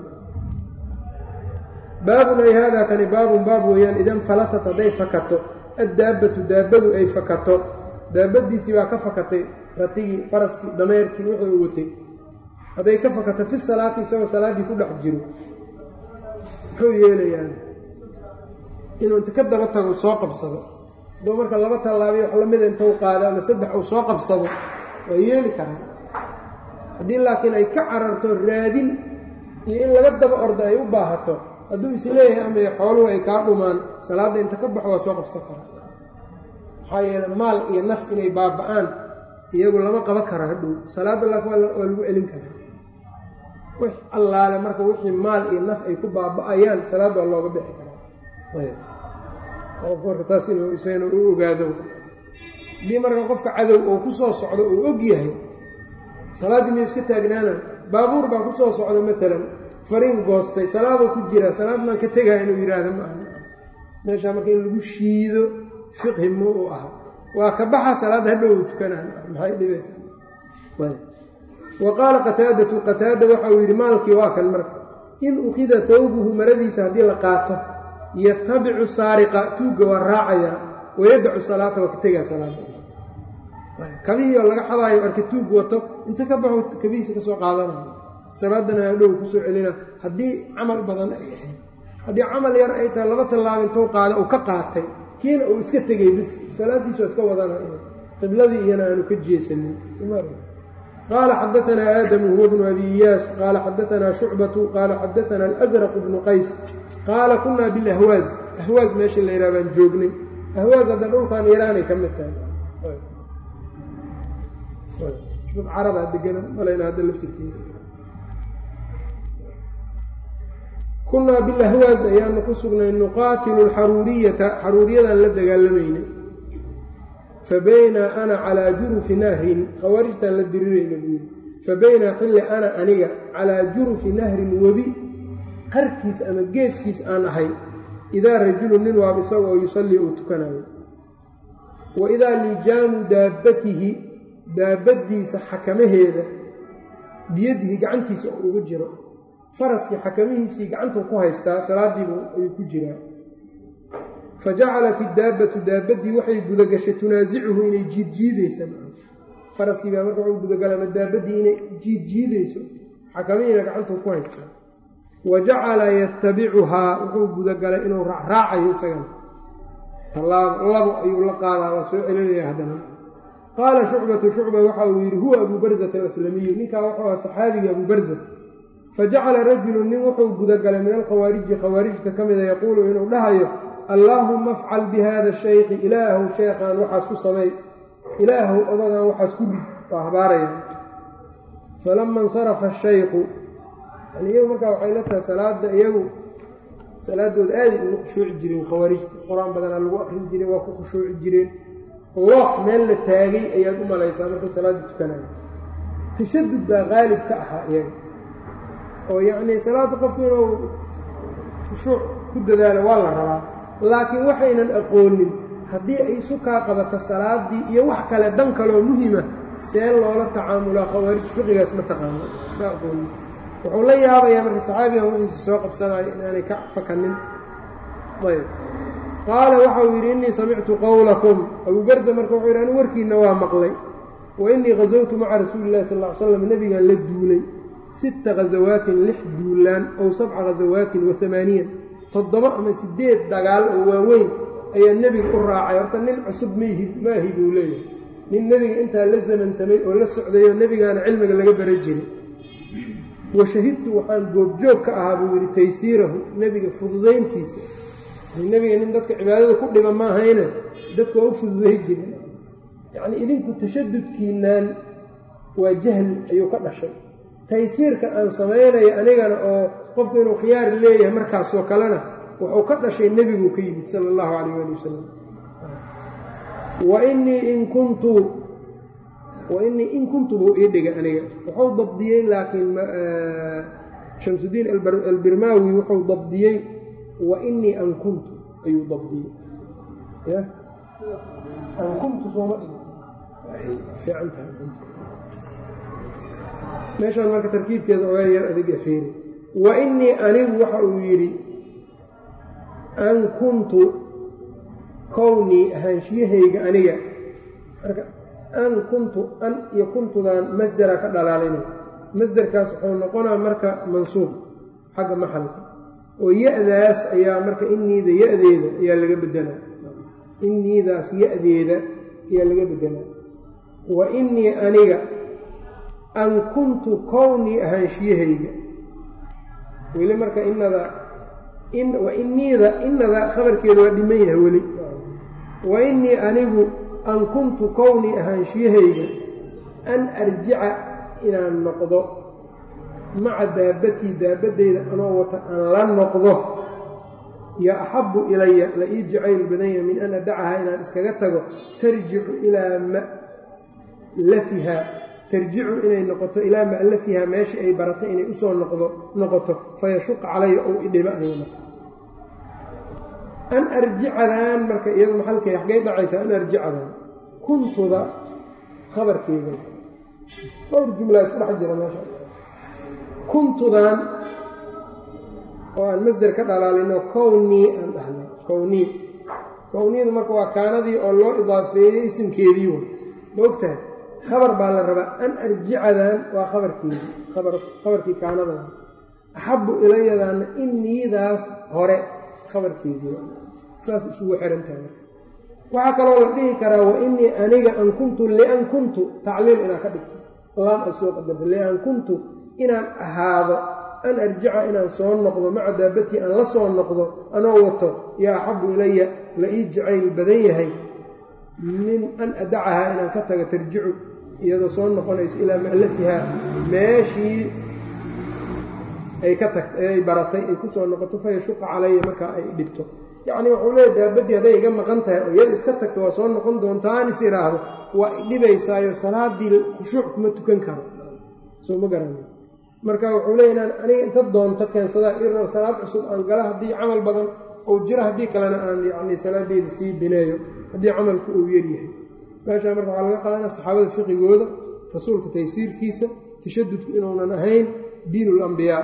baabun ay haadaa kani baabun baab weeyaan idan falatat hadday fakato addaabbatu daabbadu ay fakato daabadiisii baa ka fakatay ratigii faraskii dameerkii wuxuu u watay hadday ka fakato fi salaati isagoo salaaddii ku dhex jiro muxuu yeelayaan inuu inta ka daba tago soo qabsado adoo marka laba tallaabiyo wax lamida intuu qaado ama saddex uu soo qabsado waa yeeli karaa haddii laakiin ay ka cararto raadin iyo in laga daba ordo ay u baahato hadduu isleeyahay ama xooluhu ay kaa dhumaan salaadda inta ka baxo waa soo qabsan karaa maxaa yeele maal iyo naf inay baaba'aan iyagu lama qaba karo hadhow salaadda laakiin waa lagu celin karaa wix allaale marka wixii maal iyo naf ay ku baaba'ayaan salaadda waa looga bixi karaa qofka marka taas inuu isagana u ogaado haddii marka qofka cadow oo ku soo socdo uu og yahay salaaddii miyuu iska taagnaana baabuur baa ku soo socda maalan fariin goostay salaadoo ku jira salaad maan ka tegaa inuu yidhaahdo ma aha meeshaa marka in lagu shiido fiqhi mu u aha waa ka baxa salaadda hadhow u tukanaa maxay dhibaysaa wa qaala qataadatu qataada waxa uu yidhi maalkii waa kan marka in ukhida thawbuhu maradiisa haddii la qaato yatabicu saariqa tuugga waa raacayaa wayadacu salaata waa ka tegaa salaada kabihii oo laga xadaayo arka tuug wato inta ka baxo kabihiisa ka soo qaadanaya salaadana hadhow kusoo celina haddii camal badan ay ahayd haddii camal yar ay tahay laba tallaabo intuu qaada uu ka qaatay kiina uu iska tegey bis salaaddiisu waa iska wadanaya qibladii iyana aanu ka jeesanin qaala xadaanaa aadamu huwa bnu abi iyaas qaala xadaanaa shucbatu qaala xadaanaa alasraq bnu qays qaala kunaa bilahwaaz ahwaaz meesha la yidhaha baan joognay ahwaaz hadda dhulkan iiraanay ka mid tahay dad carabaa deganan malayna hadda laftirkeeda kunaa bilahwaaz ayaanu ku sugnay nuqaatilu alxaruuriyata xaruuriyadan la dagaalamaynay fa baynaa ana calaa jurufi nahrin khawaarijtaan la dirirayna buuri fa baynaa xilli ana aniga calaa jurufi nahrin webi qarkiis ama geeskiis aan ahay idaa rajulu nin waab isaga oo yusallii uu tukanayo wa idaa lijaamu daabbatihi daabaddiisa xakamaheeda biyadihi gacantiisa oo ugu jiro faraskii xakamihiisii gacantuu ku haystaa salaadiibu ayuu ku jiraa fa jacalat iddaabbatu daabaddii waxay gudagashay tunaasicuhu inay jiidjiidaysa faraskii baa marka wuxuu gudagala ama daabaddii inay jiidjiidayso xakamihiina gacantuu ku haystaa wa jacala yatabicuhaa wuxuu gudagalay inuu raacraacayo isagana tallaabo labo ayuu la qaadaa waa soo celinaya haddana qaala shucbatu shucba waxa uu yidhi huwa abuu barzata alaslamiyu ninkaa wuxuu aha saxaabigii abuu barza fajacala rajulu nin wuxuu gudagalay min alkhawaariji khawaarijta ka mida yaquulu inuu dhahayo allaahuma afcal bi hada shaykhi ilaahow sheekhaan waxaas ku samay ilaahow odagaan waxaas ku rid waa habaaraya falama insarafa shaykhu yani iyagu markaa waxay la tahay salaada iyagu salaadooda aaday ugu khushuuci jireen khawaarijta qur-aan badanaa lagu akrin jiray waa ku khushuuci jireen loox meel la taagay ayaad u malaysaa markay salaada tukanayo tashadud baa qaalib ka ahaa iyaga oo yacnii salaada qofku inuu khushuuc ku dadaalo waa la rabaa laakiin waxaynan aqoonin haddii ay isu kaa qabato salaaddii iyo wax kale dan kaloo muhima see loola tacaamulaa khawaarij fiqigaas ma taqaano ma aqoonin wuxuu la yaabayaa marka saxaabigan wixiisa soo qabsanayo inaanay ka fakanin ayb qaala waxau yidhi innii samictu qowlakum abuu barza marka wuxuu yidhi anigu warkiinna waa maqlay wa innii khasawtu maca rasuuli illahi sal ll ly slam nebigaan la duulay sita khasawaatin lix duulaan ow sabca khasawaatin wa amaaniyan toddoba ama siddeed dagaal oo waaweyn ayaa nebiga u raacay horta nin cusub mayhi maahi buu leeyahay nin nebiga intaa la samantamay oo la socday oo nebigaana cilmiga laga bara jiray wa shahidtu waxaan goobjoog ka ahaa buu yidhi taysiirahu nebiga fududayntiisa nebiga nin dadka cibaadada ku dhiba ma ahayne dadku waa u fududay jiren yacnii idinku tashadudkiinaan waa jahli ayuu ka dhashay taysiirka aan samaynayo anigana oo qofku inuu khiyaar leeyahay markaasoo kalena wuxuu ka dhashay nebiguu ka yimid sala allahu calayh ali wasalam wa innii in kuntu wa innii in kuntu buu ii dhigay aniga wuxuu dabdiyey laakiin shamsudiin albirmaawi wuxuu dabdiyey wa innii an kuntu ayuu dabdiyey ya an kuntu sooma fiican tahay meeshaan marka tarkiibkeeda ogaa yar adiga feeri wa innii anigu waxa uu yidhi an kuntu kownii ahaanshiyahayga aniga marka an kuntu an iyo kuntudan masdera ka dhalaalina masderkaas wuxuu noqonaa marka mansuub xagga maxalka oo ya-daas ayaa marka inniida ya-deeda ayaa laga bedelaa inniidaas ya-deeda ayaa laga bedelaa wa innii aniga an kuntu kownii ahaanshiyahayga weli marka inada wa inniida inada khabarkeeda waa dhiman yahay weli wa innii anigu an kuntu kownii ahaanshiyahayga an arjica inaan noqdo maca daabbatii daabaddayda anoo wata aan la noqdo yo axabbu ilaya la ii jacayl badanya min an adacahaa inaan iskaga tago tarjicu ilaa malafiha tarjicu inay noqoto ilaa ma'lafihaa meeshii ay baratay inay usoo noqdo noqoto fayashuqa calaya ou idhiba aniga marka an arjicadan marka iyadu maxalkay xaggay dhacaysaa an arjicadan kuntuda khabarkeeda dhowr jumlaa isdhex jira meesha kuntudan oo aan masder ka dhalaalino kownii aan dhahnay kownii kowniyadu marka waa kaanadii oo loo idaafeeyey isimkeedii way ma ogtahay khabar baa la rabaa an arjicadan waa khabarkeedii khabarkii kaanada axabu ilayadaana iniidaas hore khabarkeedii saas isugu xirantahay marka waxaa kaloo la dhihi karaa wa inii aniga an kuntu lian kuntu tacliil inaan ka dhigto laam ay soo qadarta lian kuntu inaan ahaado an arjica inaan soo noqdo maca daabatii aan la soo noqdo anoo wato yaa axabu ilaya la ii jacayl badan yahay min an adacahaa inaan ka tago tarjicu iyadoo soo noqonayso ilaa mu'alafihaa meeshii ay ka tagt ee ay baratay ay ku soo noqoto fa yashuqa calaya markaa ay dhibto yacni wuxuu leeya daabaddii hadday iga maqan tahay oo iyada iska tagto waa soo noqon doontaa aan is idhaahdo waa idhibaysaayo salaadii khushuuc kuma tukan karo soo ma garana marka wuxuu leeya inaan aniga inta doonto keensadaa ir salaad cusub aan gala haddii camal badan ou jiro haddii kalena aan yacni salaadeeda sii bineeyo haddii camalku uu yaryahay meeshaa marka waxaa laga qaadanaa saxaabada fiqigooda rasuulka taysiirkiisa tashadudku inuunan ahayn diin ulambiyaa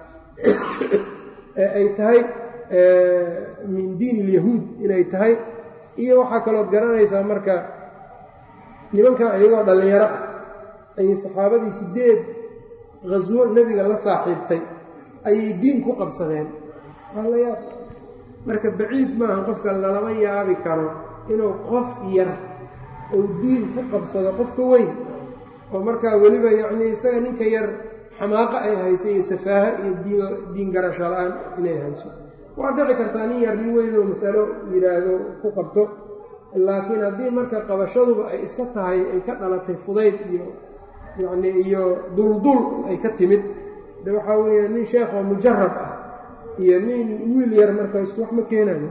ee ay tahay min diin ilyahuud inay tahay iyo waxaa kalood garanaysaa marka nimankan iyagoo dhallinyaro ah ayay saxaabadii sideed khaswo nebiga la saaxiibtay ayay diin ku qabsadeen waa la yaab marka baciid maaha qofka lalama yaabi karo inuu qof yar ou diin ku qabsado qofka weyn oo markaa weliba yacnii isaga ninka yar xamaaqa ay hayso iyo safaaha iyo diin garasho la-aan inay hayso waa dhici kartaa nin yar nin weyn oo masalo yidhaahdo ku qabto laakiin haddii marka qabashaduba ay iska tahay ay ka dhalatay fudayd iyo yacni iyo duldul ay ka timid de waxaa weeye nin sheekoo mujarab ah iyo nin wiil yar marka isku wax ma keenayo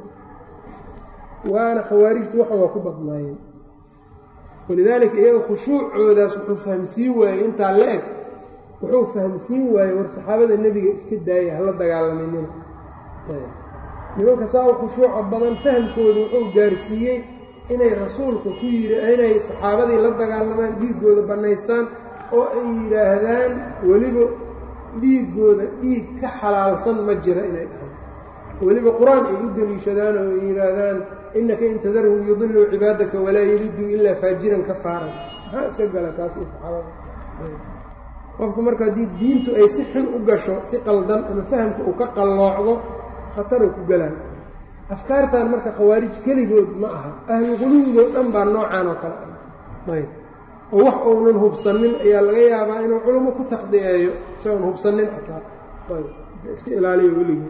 waana khawaarijtu waxan waa ku badnaayeen walidaalika iyaga khushuucoodaas wuxuu fahamsiin waayey intaa la eg wuxuu fahamsiin waayey war saxaabada nebiga iska daaya hala dagaalaminina nimanka saa u khushuuca badan fahamkooda wuxuu gaarsiiyey inay rasuulka ku yidhi inay saxaabadii la dagaalamaan dhiiggooda bannaystaan oo ay yidhaahdaan weliba dhiiggooda dhiig ka xalaalsan ma jira inay dhahaan weliba qur-aan ay u deliishadaan oo ay yidhaahdaan innaka in tadarhum yudiluu cibaadaka walaa yeliduu ilaa faajiran ka faaran maxaa iska gala taas iyo saxaabada qofku marka haddii diintu ay si xun u gasho si qaldan ama fahamka uu ka qalloocdo khataruu ku galaan afkaartan marka khawaarij keligood ma aha ahlu quluwigoo dhan baa noocaan oo kale ah ayb oo wax uunan hubsanin ayaa laga yaabaa inuu culummo ku takhdiceeyo isagoon hubsanin xataa ayb iska ilaaliyo weligii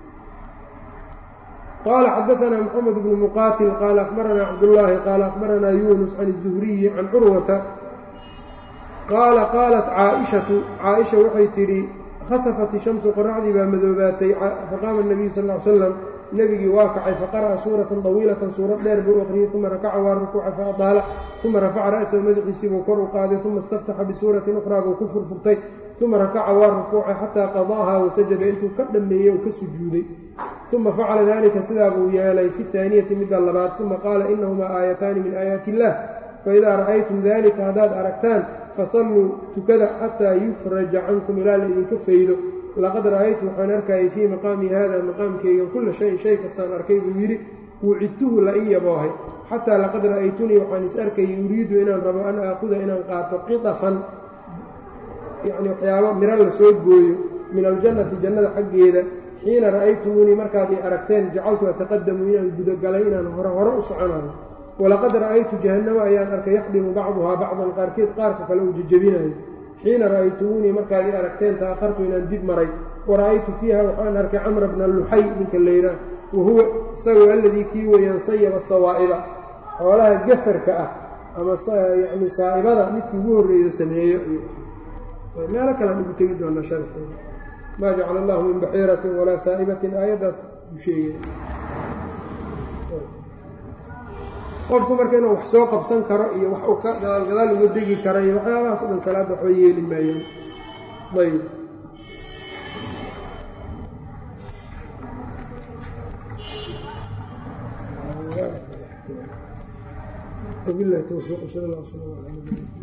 qال xdثna mحamed بن mqاtل qال أخبرnا cبداللahi qال أخبرnا يuنس عن الزهرiي عن curوةa qاala qاaلت cاaئشhaةu cاaئشha waxay tidhi khasفت الشhمس qoرacdii baa madoobaatay faqاama النبiyu sl اه عل sلم nebigii waa kacay faqarأa suuraةa طawiilaةa suurad dheer buu aqriyey ثuma rakaca waa rukuuca faأطاala ثuma rafaca ra'سahu madaxiisii buu kor u qaaday ثuma اstaftaxa bisuuraةi أkhrىa buu ku furfurtay ثuma rakaca waa rukuucay xatىa qadا'aha wasajada intuu ka dhammeeyey oo ka sujuuday uma facala dalika sidaa buu yeelay fi اhaaniyati midda labaad uma qaala inahumaa aayataani min aayaati illah faidaa ra'aytum dalika haddaad aragtaan fasalluu tukada xataa yufraja cankum ilaa la idinka faydo laqad ra'aytu waxaan arkayay fii maqaami hada maqaamkeyga kula shayin shay kastaan arkay buu yidhi wucidtuhu la ii yaboohay xataa laqad ra'aytunii waxaan is arkayay uriidu inaan rabo an aakuda inaan qaato qidafan yacni waxyaabo miro la soo gooyo min aljannati jannada xaggeeda xiina ra'aytumuunii markaad i aragteen jacaltu ataqadamu inaan gudagalay inaan hore hore u soconayo walaqad ra'aytu jahannama ayaan arkay yaxdimu bacduhaa bacdan qaarkeed qaarka kale uu jejebinayo xiina ra'aytumuunii markaad i aragteen ta'akhartu inaan dib maray wa ra'aytu fiiha waxaan arkay camra bna luxay ninka layraa wa huwa isagoo alladii kii weeyaan sayaba sawaa'iba xoolaha gafarka ah ama yacni saa'ibada midkii ugu horreeyo sameeyo iyo meelo kalean ugu tegi doonaa sharxeeda maa jacala allahu min baxiiratin walaa saa'ibatin aayaddaas uu sheegay qofku marka inuu wax soo qabsan karo iyo wax uu ka gadaal gadaal uga degi karo iyo waxyaabahaas o dhan salaadda waxba yeeli maayaan ayb wabilahi towfiiq sal allah sala ala